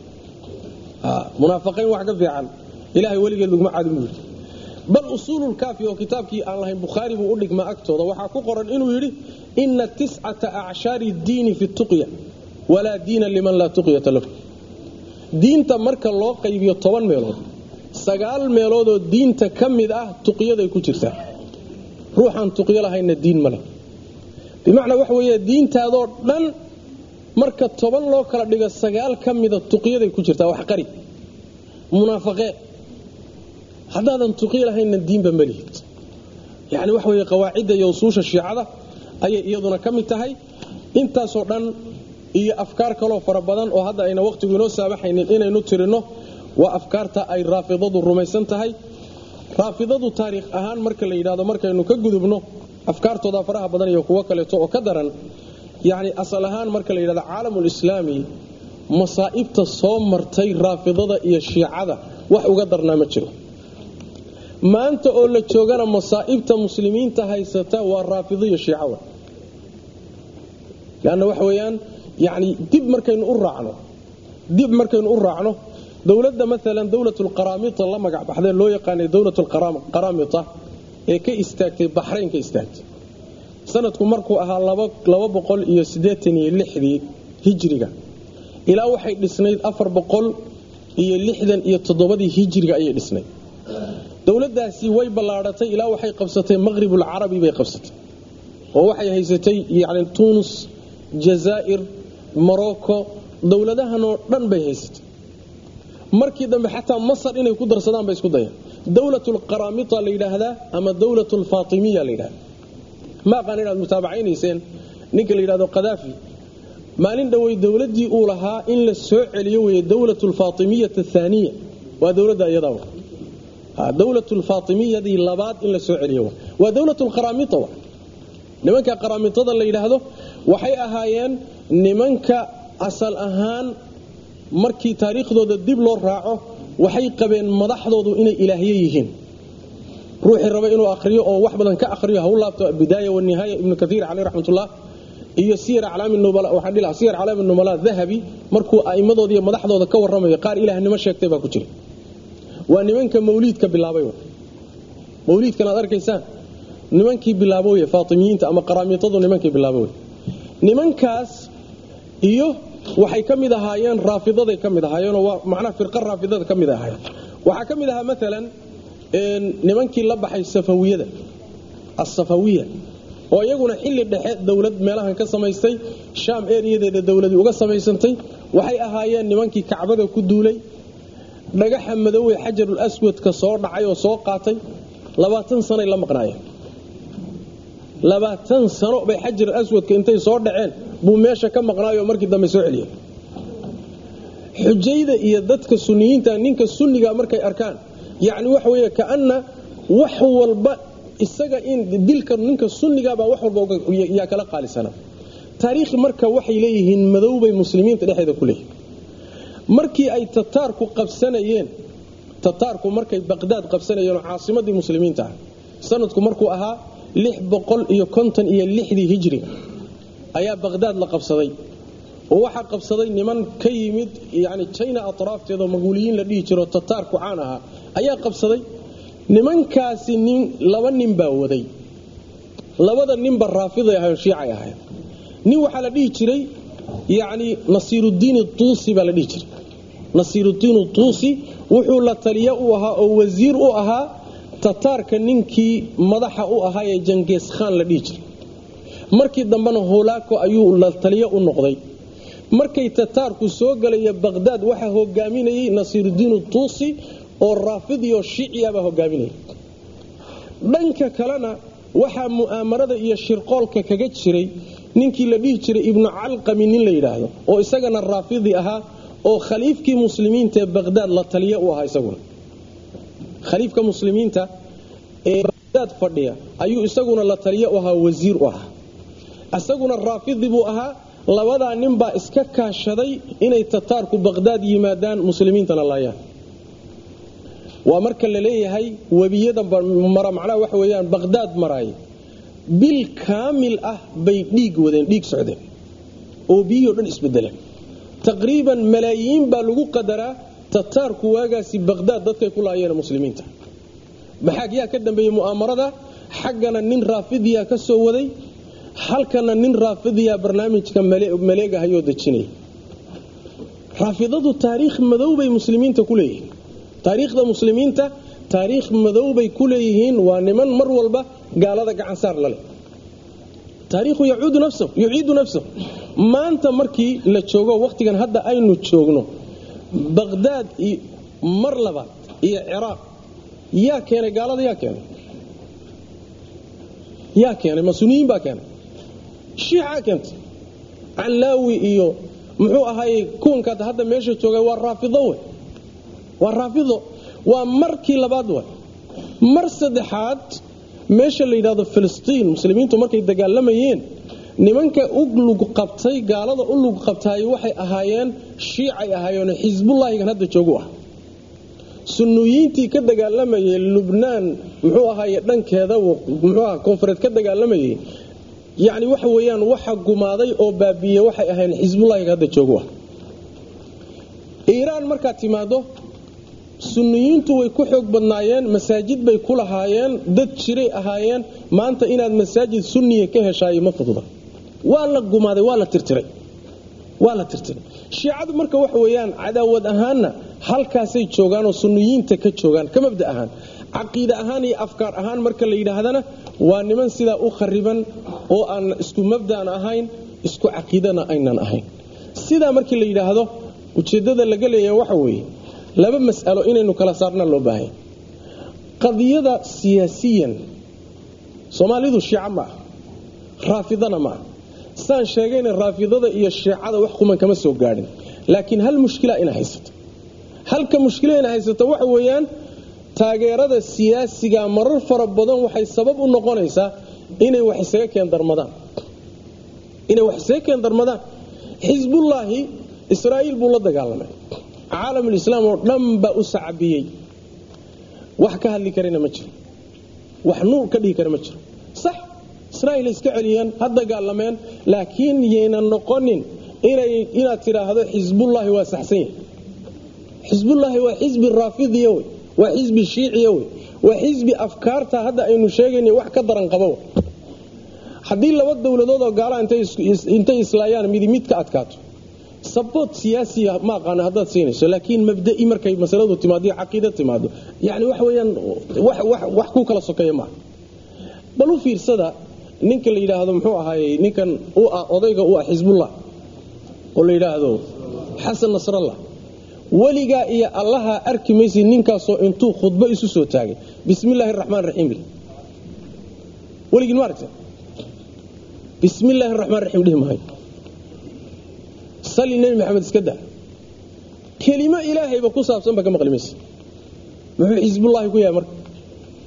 munaafiqiin wax ka fiican ilaahay weligeed laguma caabudin buu yidhi bal usuululkaafi oo kitaabkii aan lahayn bukhaari buu u dhigmaa agtooda waxaa ku qoran inuu yidhi ina tiscata acshaari diini fi tuqya walaa diina liman laa tuqyata lahu diinta marka loo qaybiyo toban meelood sagaal meeloodoo diinta ka mid ah tuqyaday ku jirtaa ruuxaan tuqyo lahaynna diin ma leh bimacnaa waxa weeye diintaadoo dhan marka toban loo kala dhigo sagaal ka mida tuqyaday ku jirtaa wax qari munaafaqee haddaadan tuqyo lahaynna diinba ma lihid yani waxa weye qawaacidda iyo usuusha shiicada ayay iyaduna ka mid tahay intaasoo dhan iyo afkaar kaloo fara badan oo hadda ayna wakhtigu inoo saabaxaynin inaynu tirinno waa afkaarta ay raafidadu rumaysan tahay raafidadu taariikh ahaan marka la yidhahdo markaynu ka gudubno afkaartooda faraha badan iyo kuwo kaleeto oo ka daran yani asal ahaan marka la yidhahdo caalamulislaami masaa'ibta soo martay raafidada iyo shiicada wax uga darnaa ma jiro maanta oo la joogana masaa'ibta muslimiinta haysata waa raafido iyo shiicawa lanna waxa weeyaan yani dib markaynu u raacno dib markaynu u raacno dowladda maalan dowlatulqaraamita la magac baxdee loo yaqaanay dowlatulqaraamita ee ka istaagtay baxrayn ka istaagtay sanadku markuu ahaa laba boqol iyo siddeetan iyo lixdii hijriga ilaa waxay dhisnayd afar boqol iyo lixdan iyo toddobadii hijriga ayay dhisnayd dowladdaasi way ballaadhatay ilaa waxay qabsatay maqhribulcarabi bay qabsatay oo waxay haysatay yani tunis jazaa'ir morocco dowladahanoo dhan bay haysatay markii dambe xataa masar inay ku darsadaan bay isku dayeen dowlatulqaraamita la yidhaahdaa ama dowlatulfaatimiya la yidhahda ma aqaan inaad mutaabacaynayseen ninka la yidhahdo kadaafi maalin dhowey dowladdii uu lahaa in la soo celiyo weeye dowlatulfaatimiyata aaniya waa dowladda iyadawa dowlatulfaatimiyadii labaad in la soo celiyo waa dowlatulqaraamita wa nimanka qaraamitada la yidhaahdo waxay ahaayeen nimanka asal ahaan markii taariikhdooda dib loo raaco waxay qabeen madaxdoodu inay ilaahye yihiin ruuxii raba inuu akhriyo oo wax badan ka akhriyo ha u laabto bidaaya wanihaaya ibnu kaiir caleyh raxmatullah iyo siyar aclaami nubala waxaan dhihi siyar aclaami nubala dahabi markuu a'immadooda iyo madaxdooda ka warramayo qaar ilaahnimo sheegtay baa ku jira waa nimanka mawliidka bilaabay mawliidkan aad arkaysaan nimankii bilaabo wey faatimiyiinta ama qaraamiitadu nimankii bilaabo wey nimankaas iyo waxay ka mid ahaayeen raafidaday ka mid ahaayeenoo waa macnaha firqa raafidada ka mid ahaayeen waxaa ka mid ahaa maalan nimankii la baxay safawiyada asafawiya oo iyaguna xilli dhexe dowlad meelahan ka samaystay shaam eriyadeeda dowladii uga samaysantay waxay ahaayeen nimankii kacbada ku duulay dhagaxa madowey xajarul aswadka soo dhacay oo soo qaatay labaatan sanay la maqnaayeen labaatan sano bay xajarul aswadka intay soo dhaceen buu meesha ka maqnaayoo markii dambe soo celiyay xujayda iyo dadka suniyiinta ninka sunniga markay arkaan yacni waxa weeye kaana wax walba isaga in dilka ninka sunnigabaa wax walba yaa kala qaalisana taariikh marka waxay leeyihiin madowbay muslimiinta dhexeeda ku leeyihin markii ay tataarku qabsanayeen tataarku markay baqdaad qabsanayeen oo caasimadii muslimiinta ah sanadku markuu ahaa lix boqol iyo konton iyo lixdii hijriga ayaa baqdaad la qabsaday oo waxaa qabsaday niman ka yimid yani jina atraafteedao maguuliyiin la dhihi jiro tataarku caan ahaa ayaa qabsaday nimankaasi nin laba nin baa waday labada ninba raafiday ahayn shiicay ahayn nin waxaa la dhihi jiray yani nasiiruddiin tuusi baa la dhihi jiray nasiiruddiin tuusi wuxuu la taliya u ahaa oo wasiir u ahaa tataarka ninkii madaxa u ahaa ee jangees khaan la dhihi jiray markii dambena holaako ayuu la taliyo u noqday markay tataarku soo galaya baqdaad waxaa hogaaminayay nasiiruddiin tuusi oo raafidiyo shiiciyabaa hogaaminaya dhanka kalena waxaa mu'aamarada iyo shirqoolka kaga jiray ninkii la dhihi jiray ibnu calqami nin la yidhaahdo oo isagana raafidi ahaa oo khaliifkii muslimiinta ee baqdaad la taliyo u ahaa isaguna khaliifka muslimiinta ee baqdaad fadhiya ayuu isaguna la taliyo u ahaa wasiir u ahaa isaguna raafidi buu ahaa labadaa ninbaa iska kaashaday inay tataarku baqdaad yimaadaan muslimiintana laayaan waa marka la leeyahay webiyada mara macnaha waxa weeyaan baqdaad maraay bil kaamil ah bay dhiig wadeen dhiig socdeen oo biyihii o dhan isbedeleen taqriiban malaayiin baa lagu qadaraa tataarku waagaasi baqdaad dadkay ku laayeen muslimiinta maxaa yaa ka dambeeyey mu'aamarada xaggana nin raafidiya ka soo waday halkana nin raafidiya barnaamijka maleegahayoo dejinaya raafidadu taariikh madow bay muslimiinta ku leeyihiin taariikhda muslimiinta taariikh madow bay ku leeyihiin waa niman mar walba gaalada gacansaar laleh taariikhu yuciidu nafsahu maanta markii la joogo wakhtigan hadda aynu joogno baqdaad mar labaad iyo ciraaq yaa keenay gaalada yaa keenay yaa keenay masuniyiin baa keenay shiicaa keentay callaawi iyo muxuu ahaayey kuwankaad hadda meesha jooga waa raafido wey waa raafido waa markii labaad way mar saddexaad meesha la yidhahdo filistiin muslimiintu markay dagaalamayeen nimanka u lug qabtay gaalada u lug qabtaay waxay ahaayeen shiicay ahaayeenoo xisbullaahigan hadda joogu ah sunniyiintii ka dagaalamayay lubnaan muxuu ahaaye dhankeeda muxuu aha koonfureed ka dagaalamayay yacni waxa weeyaan waxa gumaaday oo baabiiyey waxay ahaayeen xisbullaahiga hadda joogu ah iiraan markaad timaado sunniyiintu way ku xoog badnaayeen masaajid bay ku lahaayeen dad jiray ahaayeen maanta inaad masaajid sunniya ka heshaayo ma fududa waa la gumaaday waa la tirtiray waa la tirtiray shiicadu marka waxa weeyaan cadaawad ahaanna halkaasay joogaanoo sunniyiinta ka joogaan ka mabda ahaan caqiide ahaan iyo afkaar ahaan marka la yidhaahdana waa niman sidaa u khariban oo aan isku mabdaan ahayn isku caqiidana aynan ahayn sidaa markii la yidhaahdo ujeeddada laga leeyahay waxa weeye laba mas'alo inaynu kala saarnaan loo baahanya qadiyada siyaasiyan soomaalidu shiica ma ah raafidana ma ah saan sheegayna raafidada iyo shiicada wax kuman kama soo gaadhin laakiin hal mushkila ina haysato halka mushkila ina haysato waxa weeyaan taageerada siyaasiga marar fara badan waxay sabab u noqonaysaa inay wax isaga keendarmadaan inay wax isaga keendarmadaan xisbullaahi israa'iil buu la dagaalamay caalamulislaam oo dhan baa u sacabiyey wax ka hadli karana ma jiro wax nuur ka dhihi kara ma jiro sax israa'iil iska celiyeen ha dagaalameen laakiin yaynan noqonin inaad tidhaahdo xisbullaahi waa saxsan yahay xisbullaahi waa xisbi raafidiya wey waa xisbi shiiciya wey waa xisbi afkaarta hadda aynu sheegayna wax ka daran qaba wey haddii laba dowladood oo gaala intay islaayaan midi mid ka adkaato saboot siyaasiya ma aqaano haddaad siinayso laakiin mabda'i markay masaladu timaado iyo caqiida timaado yani waxa weeyaan wax ku kala sokeeya maaha bal u fiirsada ninka la yidhaahdo muxuu ahaayey ninkan u ah odayga u ah xisbullah oo la yidhaahdo xasan nasrallah weligaa iyo allaha arki maysa ninkaasoo intuu khudbo isu soo taagay bismi illaahi araxmaan raxiim weligin ma aragta bismi illaahi araxmaan raxiim dhihi maayo sali nebi maxamed iska daa kelimo ilaahayba ku saabsan ba ka maqli maysa muxuu xisbullaahi ku yahay marka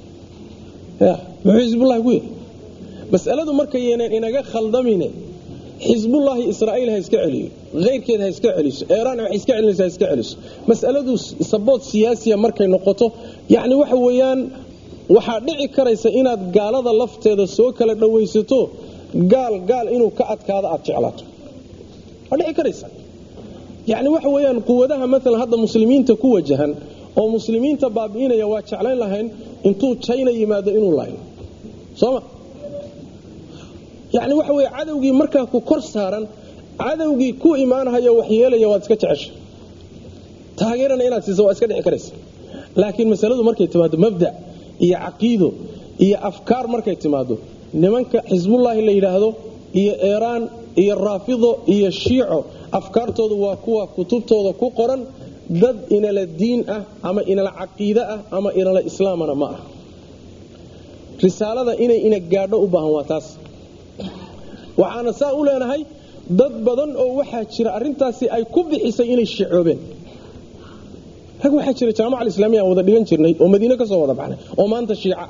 ya muxuu xisbullaahi ku yahay mas'aladu markaynan inaga khaldamine xisbullaahi israa'iil ha iska celiyo keyrkeed ha iska celiso eeraan wax iska celinaysa ha iska celiso mas'aladu sabood siyaasiya markay noqoto yacni waxa weeyaan waxaa dhici karaysa inaad gaalada lafteeda soo kala dhowaysato gaal gaal inuu ka adkaado aad jeclaato waa dhici karaysa yacni waxa weeyaan quwadaha maalan hadda muslimiinta ku wajahan oo muslimiinta baabi'inaya waa jeclayn lahayn intuu jayna yimaado inuu laayo sooma yacni waxa weeye cadowgii markaa ku kor saaran cadowgii ku imaanhayo wax yeelaya waad iska jecesha taageerana inaad siisa waa iska dhici karaysa laakiin masaladu markay timaado mabda iyo caqiido iyo afkaar markay timaado nimanka xisbullaahi la yidhaahdo iyo eeraan iyo raafido iyo shiico afkaartoodu waa kuwa kutubtooda ku qoran dad inala diin ah ama inala caqiide ah ama inala islaamana ma ah risaalada inay ina gaadho u baahan waa taas waxaana saa u leenahay dad badan oo waxaa jira arintaasi ay ku bixisay inay shicoobeen rag waxaa jira jaamaca alislaamiya aan wada dhigan jirnay oo madiine ka soo wada baxnay oo maanta shiica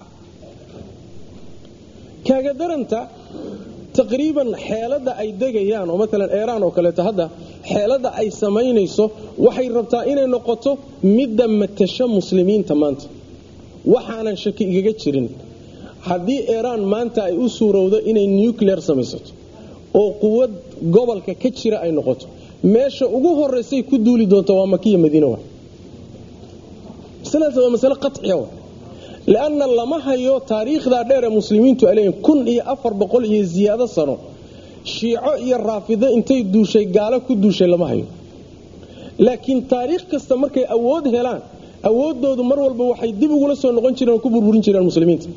kaaga daranta taqriiban xeelada ay degayaan oo maalan eeraan oo kaleeto hadda xeelada ay samaynayso waxay rabtaa inay noqoto midda matasho muslimiinta maanta waxaanan shaki igaga jirin haddii eeraan maanta ay u suurowdo inay nuclear samaysato oo quwad gobolka ka jira ay noqoto meesha ugu horeysay ku duuli doonto waa makiya madiina wa masaladaas waa masale qaciya wa lanna lama hayo taariikhdaa dheeree muslimiintu ay leeyihin kun iyo afar boqol iyo ziyaado sano shiico iyo raafido intay duushay gaalo ku duushay lama hayo laakiin taariikh kasta markay awood helaan awooddoodu mar walba waxay dib ugula soo noqon jireen oo ku burburin jireen muslimiinta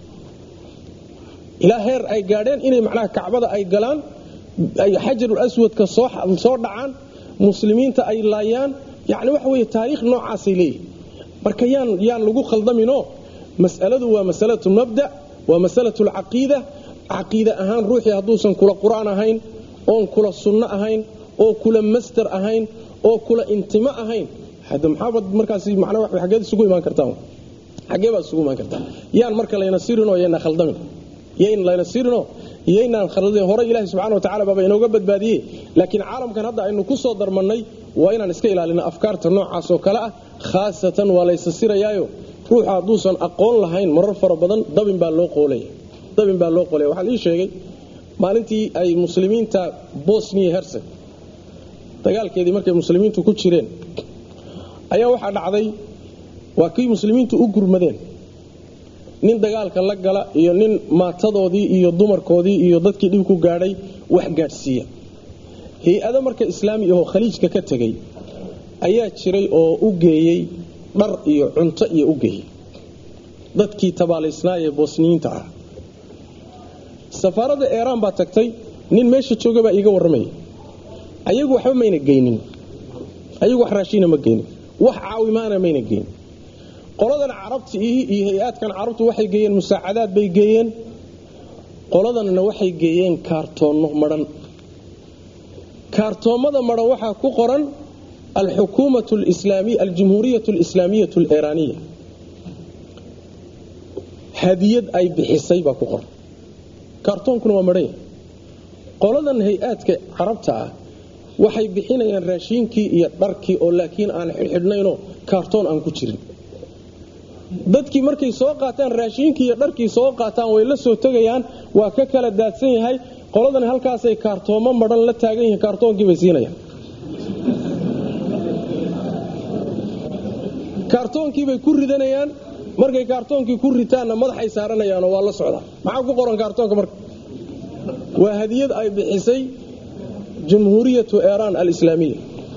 ilaa heer ay gaadheen inay macnaha kacbada ay galaan ay xajarul aswadka soo dhacaan muslimiinta ay laayaan yani waxa wey taariikh noocaasay leeyihin marka yaan yaan lagu khaldaminoo mas'aladu waa masalatu mabda waa masalatu lcaqiida caqiide ahaan ruuxii hadduusan kula qur'aan ahayn oon kula sunno ahayn oo kula master ahayn oo kula intimo ahayn hada maxaabad markaas manaa xageed isugu imaan kartaan xagee baad isugu imaan kartaa yaan marka layna sirinoo yana khaldamin yayn layna sirinoo yaynaan khaldin hore ilaahi subxana watacala baaba inooga badbaadiyey laakiin caalamkan hadda aynu ku soo darmannay waa inaan iska ilaalino afkaarta noocaasoo kale ah khaasatan waa laysa sirayaayo ruuxa hadduusan aqoon lahayn marar fara badan dabin baa loo qoolaya dabin baa loo qoolaya waxaa lii sheegay maalintii ay muslimiinta bosniya herseg dagaalkeedii markay muslimiintu ku jireen ayaa waxaa dhacday waa kii muslimiintu u gurmadeen nin dagaalka la gala iyo nin maatadoodii iyo dumarkoodii iyo dadkii dhib ku gaadhay wax gaadhsiiya hay-ado marka islaami ahoo khaliijka ka tegay ayaa jiray oo u geeyey dhar iyo cunto iyo u geeyey dadkii tabaalaysnaayee bosniyiinta ah safaaradda eeraan baa tagtay nin meesha jooga baa iiga warramaya ayagu waxba mayna geynin ayagu wax raashiina ma geynin wax caawimaana mayna geynin qoladan carabta iyo hay-aadkan carabtu waxay geeyeen musaacadaad bay geeyeen qoladanna waxay geeyeen kaartoonno madhan kaartoommada madhan waxaa ku qoran alxukuumat lislaamiya aljumhuuriyat alislaamiyat aliiraaniya hadiyad ay bixisay baa ku qoran kaartoonkuna waa madhan yahay qoladan hay-aadka carabta ah waxay bixinayaan raashiinkii iyo dharkii oo laakiin aan xidhxidhnaynoo kaartoon aan ku jirin dadkii markay soo qaataan raashiinkii iyo dharkii soo qaataan way la soo tegayaan waa ka kala daadsan yahay qoladan halkaasay kaartoomo madhan la taagan yihiin kaartoonkii bay siinayaan kaartoonkiibay ku ridanayaan markay kaartoonkii ku ritaanna madaxay saaranayaanoo waa la socdaa maxaa ku qoran kaartoonka marka waa hadiyad ay bixisay jumhuuriyatu eeraan alislaamiya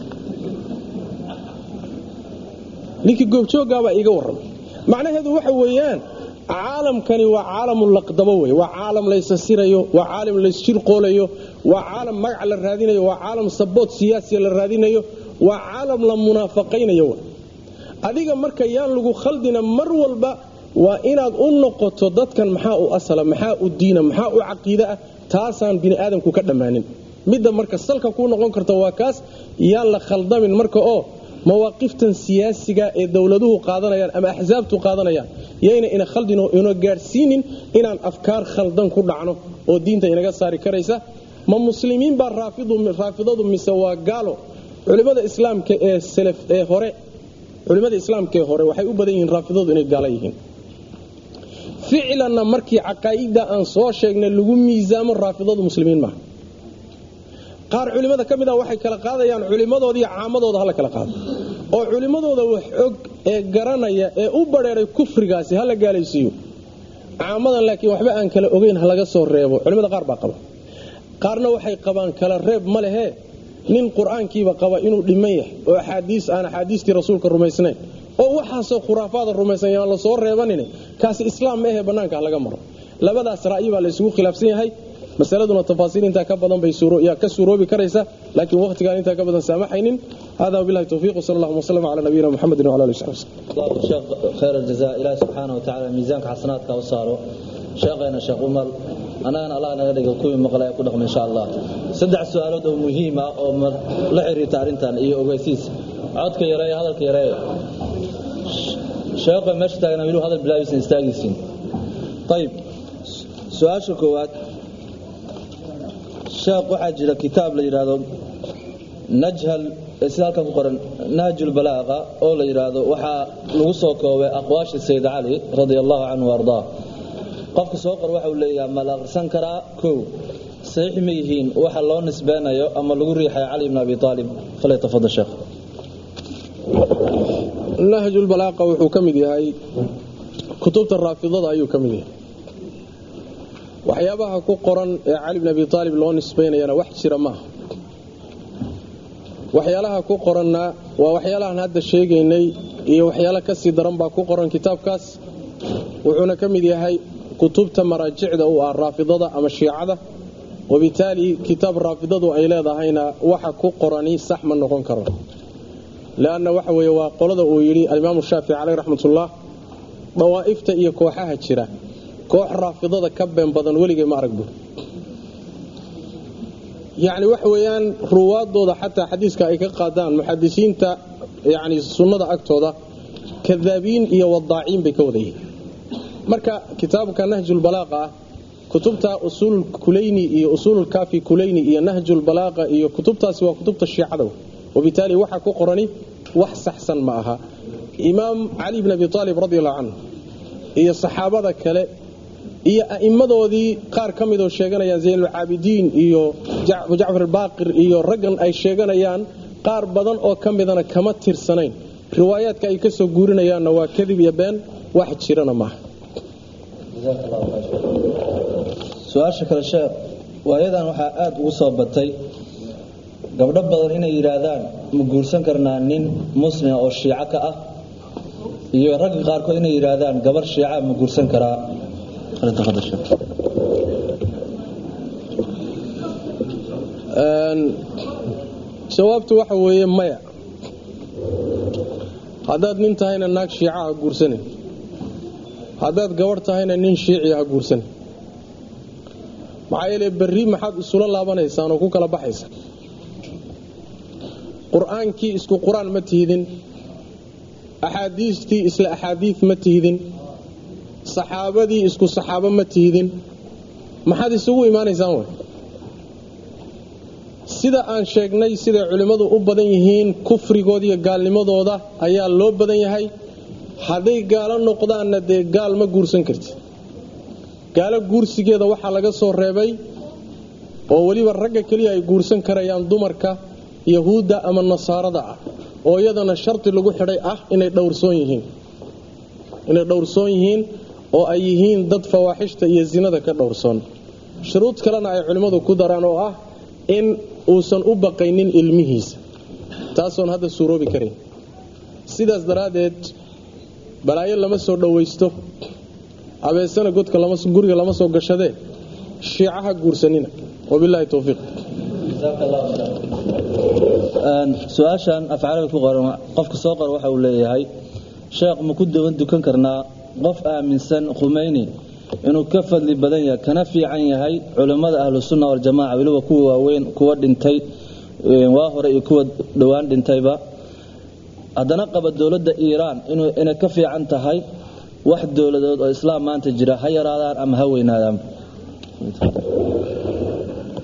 ninkii goobjooggaabaa iiga warramay macnaheedu waxa weeyaan caalamkani waa caalamu laqdabo wey waa caalam laysasirayo waa caalam laysjirqoolayo waa caalam magac la raadinayo waa caalam sabood siyaasiya la raadinayo waa caalam la munaafaqaynayo adiga marka yaan lagu khaldina mar walba waa inaad u noqoto dadkan maxaa u asala maxaa u diina maxaa u caqiide ah taasaan bini aadamku ka dhammaanin midda marka salka kuu noqon karta waa kaas yaan la khaldamin marka oo mawaaqiftan siyaasiga ee dowladuhu qaadanayaan ama axsaabtu qaadanayaan yayna ina khaldin oo ina gaadhsiinin inaan afkaar khaldan ku dhacno oo diinta inaga saari karaysa ma muslimiin baa raafidadu mise waa gaalo culimmada islaamka ee salaf ee hore culimmada islaamka ee hore waxay u badan yihiin raafidadu inay gaalo yihiin ficlanna markii caqaa'ida aan soo sheegnay lagu miisaamo raafidadu muslimiin maaha qaar culimmada ka mid ah waxay kala qaadayaan culimmadoodaiyo caamadooda hala kala qaado oo culimmadooda wax og ee garanaya ee u badheeray kufrigaasi hala gaalaysiiyo caamadan laakiin waxba aan kala ogeyn ha laga soo reebo culimmada qaar baa qaba qaarna waxay qabaan kala reeb ma lehe nin qur-aankiiba qaba inuu dhiman yahay oo axaadiis aan axaadiistii rasuulka rumaysnayn oo waxaasoo khuraafaada rumaysan yaan la soo reebanin kaasi islaam ma ahe bannaanka ha laga maro labadaas ra'yi baa la isugu khilaafsan yahay masaladuna tafaasiil intaa ka badan bay yaa ka suuroobi karaysa laakiin waqtigaan intaa ka badan saamaxaynin hada wabillahi tawfiiq wasala allahuma wasalam calaa nabiyina muxamedin wala alihi wasaxbi الله الشيخ خير الجزاء إلهي سبحانه وتعالى ميزانك حسناتك وصاروا شيخنا شيخ عمر أنا أنا الله نغدق كوي مقلا يكون إن شاء الله سدع سؤالات مهمة أو لحري تارنتان إيه أوغيسيس عودك يراي هذا يراي شيخ ماشي تاغنا ميلو هذا البلاويس نستاغيسين طيب سؤال شكوات شيخ waxaa jira kitaab la yiraahdo najhal sida halkan ku qoran nahjul balaaqa oo la yiraahdo waxaa lagu soo koobay aqwaasha sayd cali radiyallahu anhu warda qofka soo qor waxa uu leeyahay ma la akhrisan karaa kow saxiix ma yihiin waxa loo nisbeynayo ama lagu riixay cali ibn abi talib falay tafadal sheekh nahjul balaaqa wuxuu ka mid yahay kutubta raafidada ayuu ka mid yahay waxyaabaha ku qoran ee cali bn abi aalib loo nisbaynayana wax jira maaha waxyaalaha ku qoranna waa waxyaalahan hadda sheegaynay iyo waxyaalo kasii daran baa ku qoran kitaabkaas wuxuuna ka mid yahay kutubta maraajicda u ah raafidada ama shiicada wabitaali kitaab raafidadu ay leedahayna waxa ku qorani sax ma noqon karo leanna waxa weeye waa qolada uu yidhi alimaamu shaafici caleyh raxmatullah dawaa'ifta iyo kooxaha jira koox raafidada ka been badan weligay ma arag bur yacni waxa weeyaan ruwaadooda xataa xadiiska ay ka qaadaan muxadisiinta yacni sunnada agtooda kadaabiin iyo wadaaciin bay ka wada yihiin marka kitaabka nahjulbalaaqa ah kutubta usuulkulayni iyo usuululkaafi kulayni iyo nahjulbalaaqa iyo kutubtaasi waa kutubta shiicada wabitaali waxa ku qorani wax saxsan ma aha imaam cali bn abi aalib radi allahu canhu iyo saxaabada kale iyo a'immadoodii qaar ka midoo sheeganayaan zaynulcaabidiin iyo jacfar baaqir iyo raggan ay sheeganayaan qaar badan oo ka midana kama tirsanayn riwaayaadka ay ka soo guurinayaanna waa kadib iyo been wax jirana maaha su-aasha kale sheekh waayadan waxaa aada ugu soo batay gabdho badan inay yidhaahdaan ma guursan karnaa nin muslima oo shiico ka ah iyo ragga qaarkood inay yidhaahdaan gabar shiica ma guursan karaa jawaabtu waxa weeye maya haddaad nin tahayna naag shiica ha guursanin haddaad gabarh tahayna nin shiici ha guursanin maxaa yeele berri maxaad isula laabanaysaan oo ku kala baxaysa qur-aankii isku qur-aan ma tihidin axaadiistii isla axaadiid ma tihidin saxaabadii isku saxaabo ma tihidin maxaad isugu imaanaysaan way sida aan sheegnay siday culimmadu u badan yihiin kufrigooda iyo gaalnimadooda ayaa loo badan yahay hadday gaalo noqdaanna dee gaal ma guursan kartid gaalo guursigeeda waxaa laga soo reebay oo weliba ragga keliya ay guursan karayaan dumarka yahuudda ama nasaarada ah oo iyadana shardi lagu xidhay ah inay dhowrsoon yihiin inay dhowrsoon yihiin oo ay yihiin dad fawaaxishta iyo zinada ka dhowrsoon shuruud kalena ay culimmadu ku daraan oo ah in uusan u baqaynin ilmihiisa taasoon hadda suuroobi karayn sidaas daraaddeed balaayo lama soo dhowaysto abeesana godka guriga lama soo gashadee shiicaha guursanina wabilaahi towfiiq su-aashan afcaaliga ku qoran qofka soo qora waxa uu leeyahay sheekh ma ku dawan dukan karnaa qof aaminsan khumeyni inuu ka fadli badan yahay kana fiican yahay culimmada ahlu sunna waljamaca weliba kuwa waaweyn kuwa dhintay waa hore iyo kuwa dhowaan dhintayba haddana qaba dowladda iiraan inay ka fiican tahay wax dowladood oo islaam maanta jira ha yaraadaan ama ha weynaadaan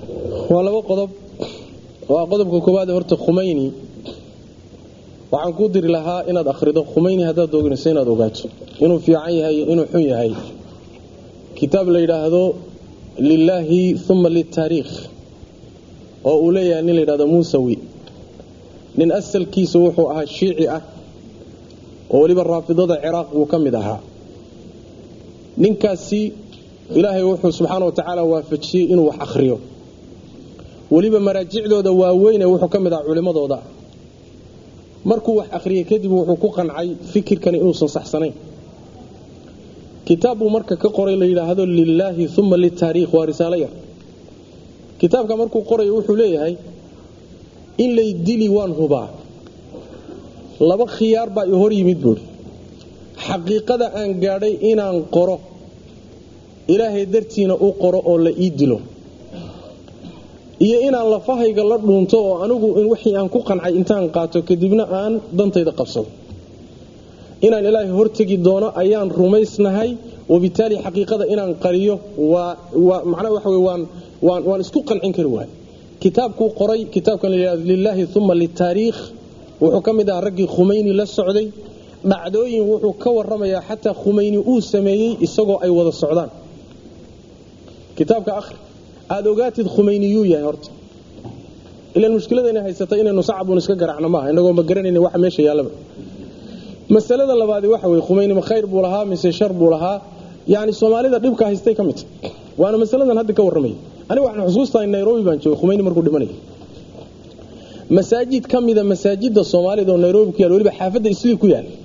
waa laba qodob waa qodobka koowaad horta khumayni waxaan kuu diri lahaa inaad akhrido khumayni haddaad doginayso inaad ogaato inuu fiican yahay iyo inuu xun yahay kitaab la yidhaahdo lilaahi uma liltaariikh oo uu leeyahay nin la yidhahdo muusawi nin asalkiisa wuxuu ahaa shiici ah oo weliba raafidada ciraaq buu ka mid ahaa ninkaasi ilaahay wuxuu subxaana wa tacaala waafajiyey inuu wax akhriyo weliba maraajicdooda waaweyne wuxuu ka mid ahaa culimmadooda markuu wax akhriyey kadib wuxuu ku qancay fikirkani inuusan saxsanayn kitaab buu marka ka qoray la yidhaahdo lilaahi uma liltaariikh waa risaalo yar kitaabka markuu qorayo wuxuu leeyahay in lay dili waan hubaa laba khiyaar baa i hor yimid buuri xaqiiqada aan gaadhay inaan qoro ilaahay dartiina u qoro oo la ii dilo iyo inaan lafahayga la dhuunto oo anigu wixii aan ku qancay intaan qaato kadibna aan dantayda qabsado inaan ilaahay hortegi doono ayaan rumaysnahay wabitaali xaqiiqada inaan qariyo macnaha waxa wey waan waan isku qancin kari waay kitaabkuu qoray kitaabkan layihahdo lilaahi uma liltaariikh wuxuu ka mid ahaa raggii khumayni la socday dhacdooyin wuxuu ka waramayaa xataa khumayni uu sameeyey isagoo ay wada socdaan kitaabka akhri aada ogaatid khumayniyuu yahay horta ilaan mushkiladayna haysatay inaynu sacabun iska garaacno maaha inagoo ma garanayna waxa meesha yaallaba masalada labaadi waxa weye khumayni ma khayr buu lahaa mise shar buu lahaa yani soomaalida dhibka haystay ka mid waana masaladan hadda ka warramaya aniga waxaan xusuustahay nairobi baan joogay khumayni markuu dhimanaya masaajid ka mida masaajida soomaalida oo nairobi ku yaal weliba xaafadda islii ku yaal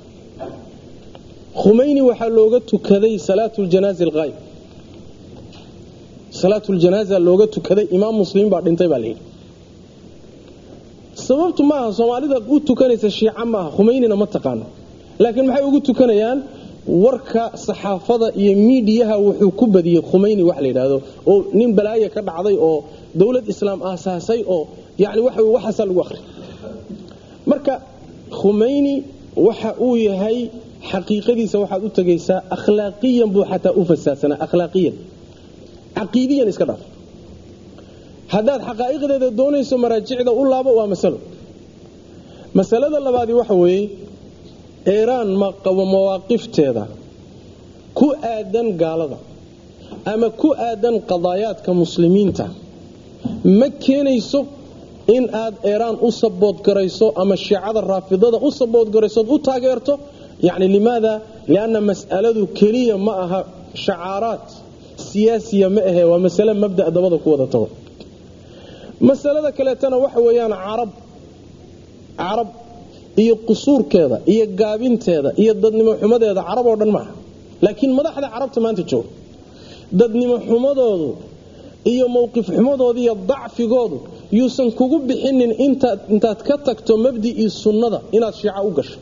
khumayni waxaa looga tukaday salaatuljanaazi alqaayb salaatuljanaaza looga tukaday imaam muslim baa dhintay baa layidhi sababtu maaha soomaalida u tukanaysa shiica maaha khumaynina ma taqaano laakiin maxay ugu tukanayaan warka saxaafada iyo miidiyaha wuxuu ku badiyey khumayni wax la yidhaahdo oo nin balaaye ka dhacday oo dowlad islaam aasaasay oo yani waxa waxaasaa lagu akhri marka khumayni waxa uu yahay xaqiiqadiisa waxaad u tegaysaa akhlaaqiyan buu xataa u fasaadsanaa akhlaaqiyan caqiidiyan iska dhaaf haddaad xaqaa'iqdeeda doonayso maraajicda u laabo waa masalo masalada labaadi waxa weeye eeraan maqabo mawaaqifteeda ku aadan gaalada ama ku aadan qadaayaadka muslimiinta ma keenayso in aad eeraan u saboodgarayso ama shiicada raafidada u saboodgaraysood u taageerto yani limaada lianna mas'aladu keliya ma aha shacaaraad siyaasiya ma ahe waa masale mabda dabada ku wada tago masalada kaleetana waxa weeyaan carab carab iyo qusuurkeeda iyo gaabinteeda iyo dadnimo xumadeeda carab oo dhan maaha laakiin madaxda carabta maanta jooga dadnimo xumadoodu iyo mowqif xumadooda iyo dacfigoodu yuusan kugu bixinin intaad ka tagto mabdicii sunnada inaad shiica u gasho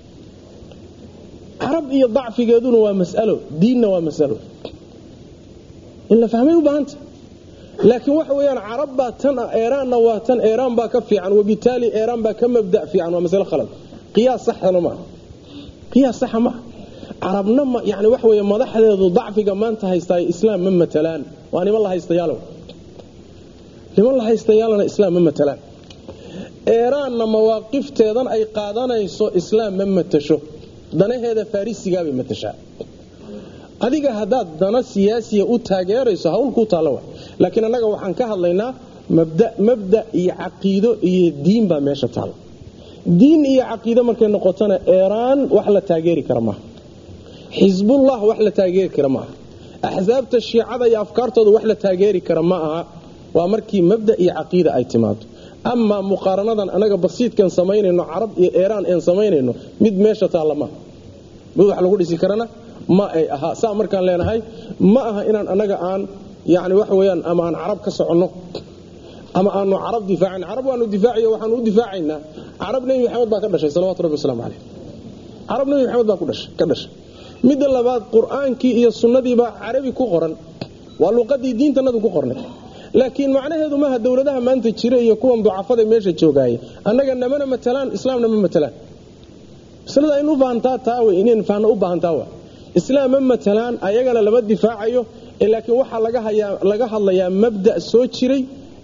carab iyo dacfigeeduna waa masalo diinna waa masalo in la fahmay u baahanta laakiin waxa weyaan carab baa tan ah eraanna waa tan eraan baa ka fiican wabitaali eraan baa ka mabda fiican waa masale khalad qiyaas saxana maaha qiyaas saxa maaha carabna yani waxa wey madaxdeedu dacfiga maanta haystaa islaam ma matalaan waa niman la haystayaal niman la haystayaalna islaam ma matalaan eraanna mawaaqifteedan ay qaadanayso islaam ma matasho danaheeda farisigaabay matashaa adiga haddaad dana siyaasiya u taageerayso hawl kuu taalla wa laakiin annaga waxaan ka hadlaynaa mabda iyo caqiido iyo diin baa meesha taalla diin iyo caqiido markay noqotona eraan wax la taageeri kara maaha xisbullah wax la taageeri kara maaha axsaabta shiicada iyo afkaartooda wax la taageeri kara ma aha waa markii mabda iyo caqiida ay timaado amaa muqaaranadan anaga basiidkan samaynayno carab iyo eraan een samaynayno mid meesha taalla maaha mid wax lagu dhisi karana ma ay ahaa saa markaan leenahay ma aha inaan anaga aan yani waxa weyaan ama aan carab ka soconno ama aanu carab difaacin carab waanu difaaciy waxaanu u difaacaynaa carab nebi maxamed baa ka dhashay salawatu rabbi waslamu caleyh carab nebi maxamed baa ka dhashay midda labaad qur-aankii iyo sunnadiibaa carabi ku qoran waa luqadii diintanadu ku qornay laakiin macnaheedu maaha dowladaha maanta jira iyo kuwan ducafada meesha joogaaya annaga namana matalaan islaamna ma matalaan maslada in u baahantaa taa wey inayn fahno u baahantaa wa islaam ma matalaan ayagana lama difaacayo laakiin waxaa laga hadlayaa mabda soo jiray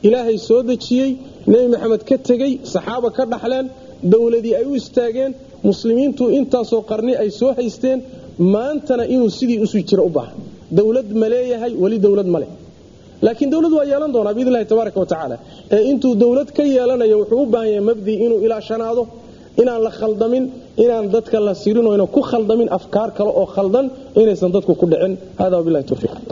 ilaahay soo dejiyey nebi maxamed ka tegey saxaaba ka dhaxleen dowladii ay u istaageen muslimiintu intaasoo qarni ay soo haysteen maantana inuu sidii usii jiro u baahan dowlad ma leeyahay weli dowlad ma leh laakiin dowlad waa yeelan doonaa biidn illahi tabaaraka wa tacaala ee intuu dowlad ka yeelanayo wuxuu u baahan yahay mabdii inuu ilaashanaado inaan la khaldamin inaan dadka la sirin oo ynan ku khaldamin afkaar kale oo khaldan inaysan dadku ku dhicin hada wabilahi towfiiq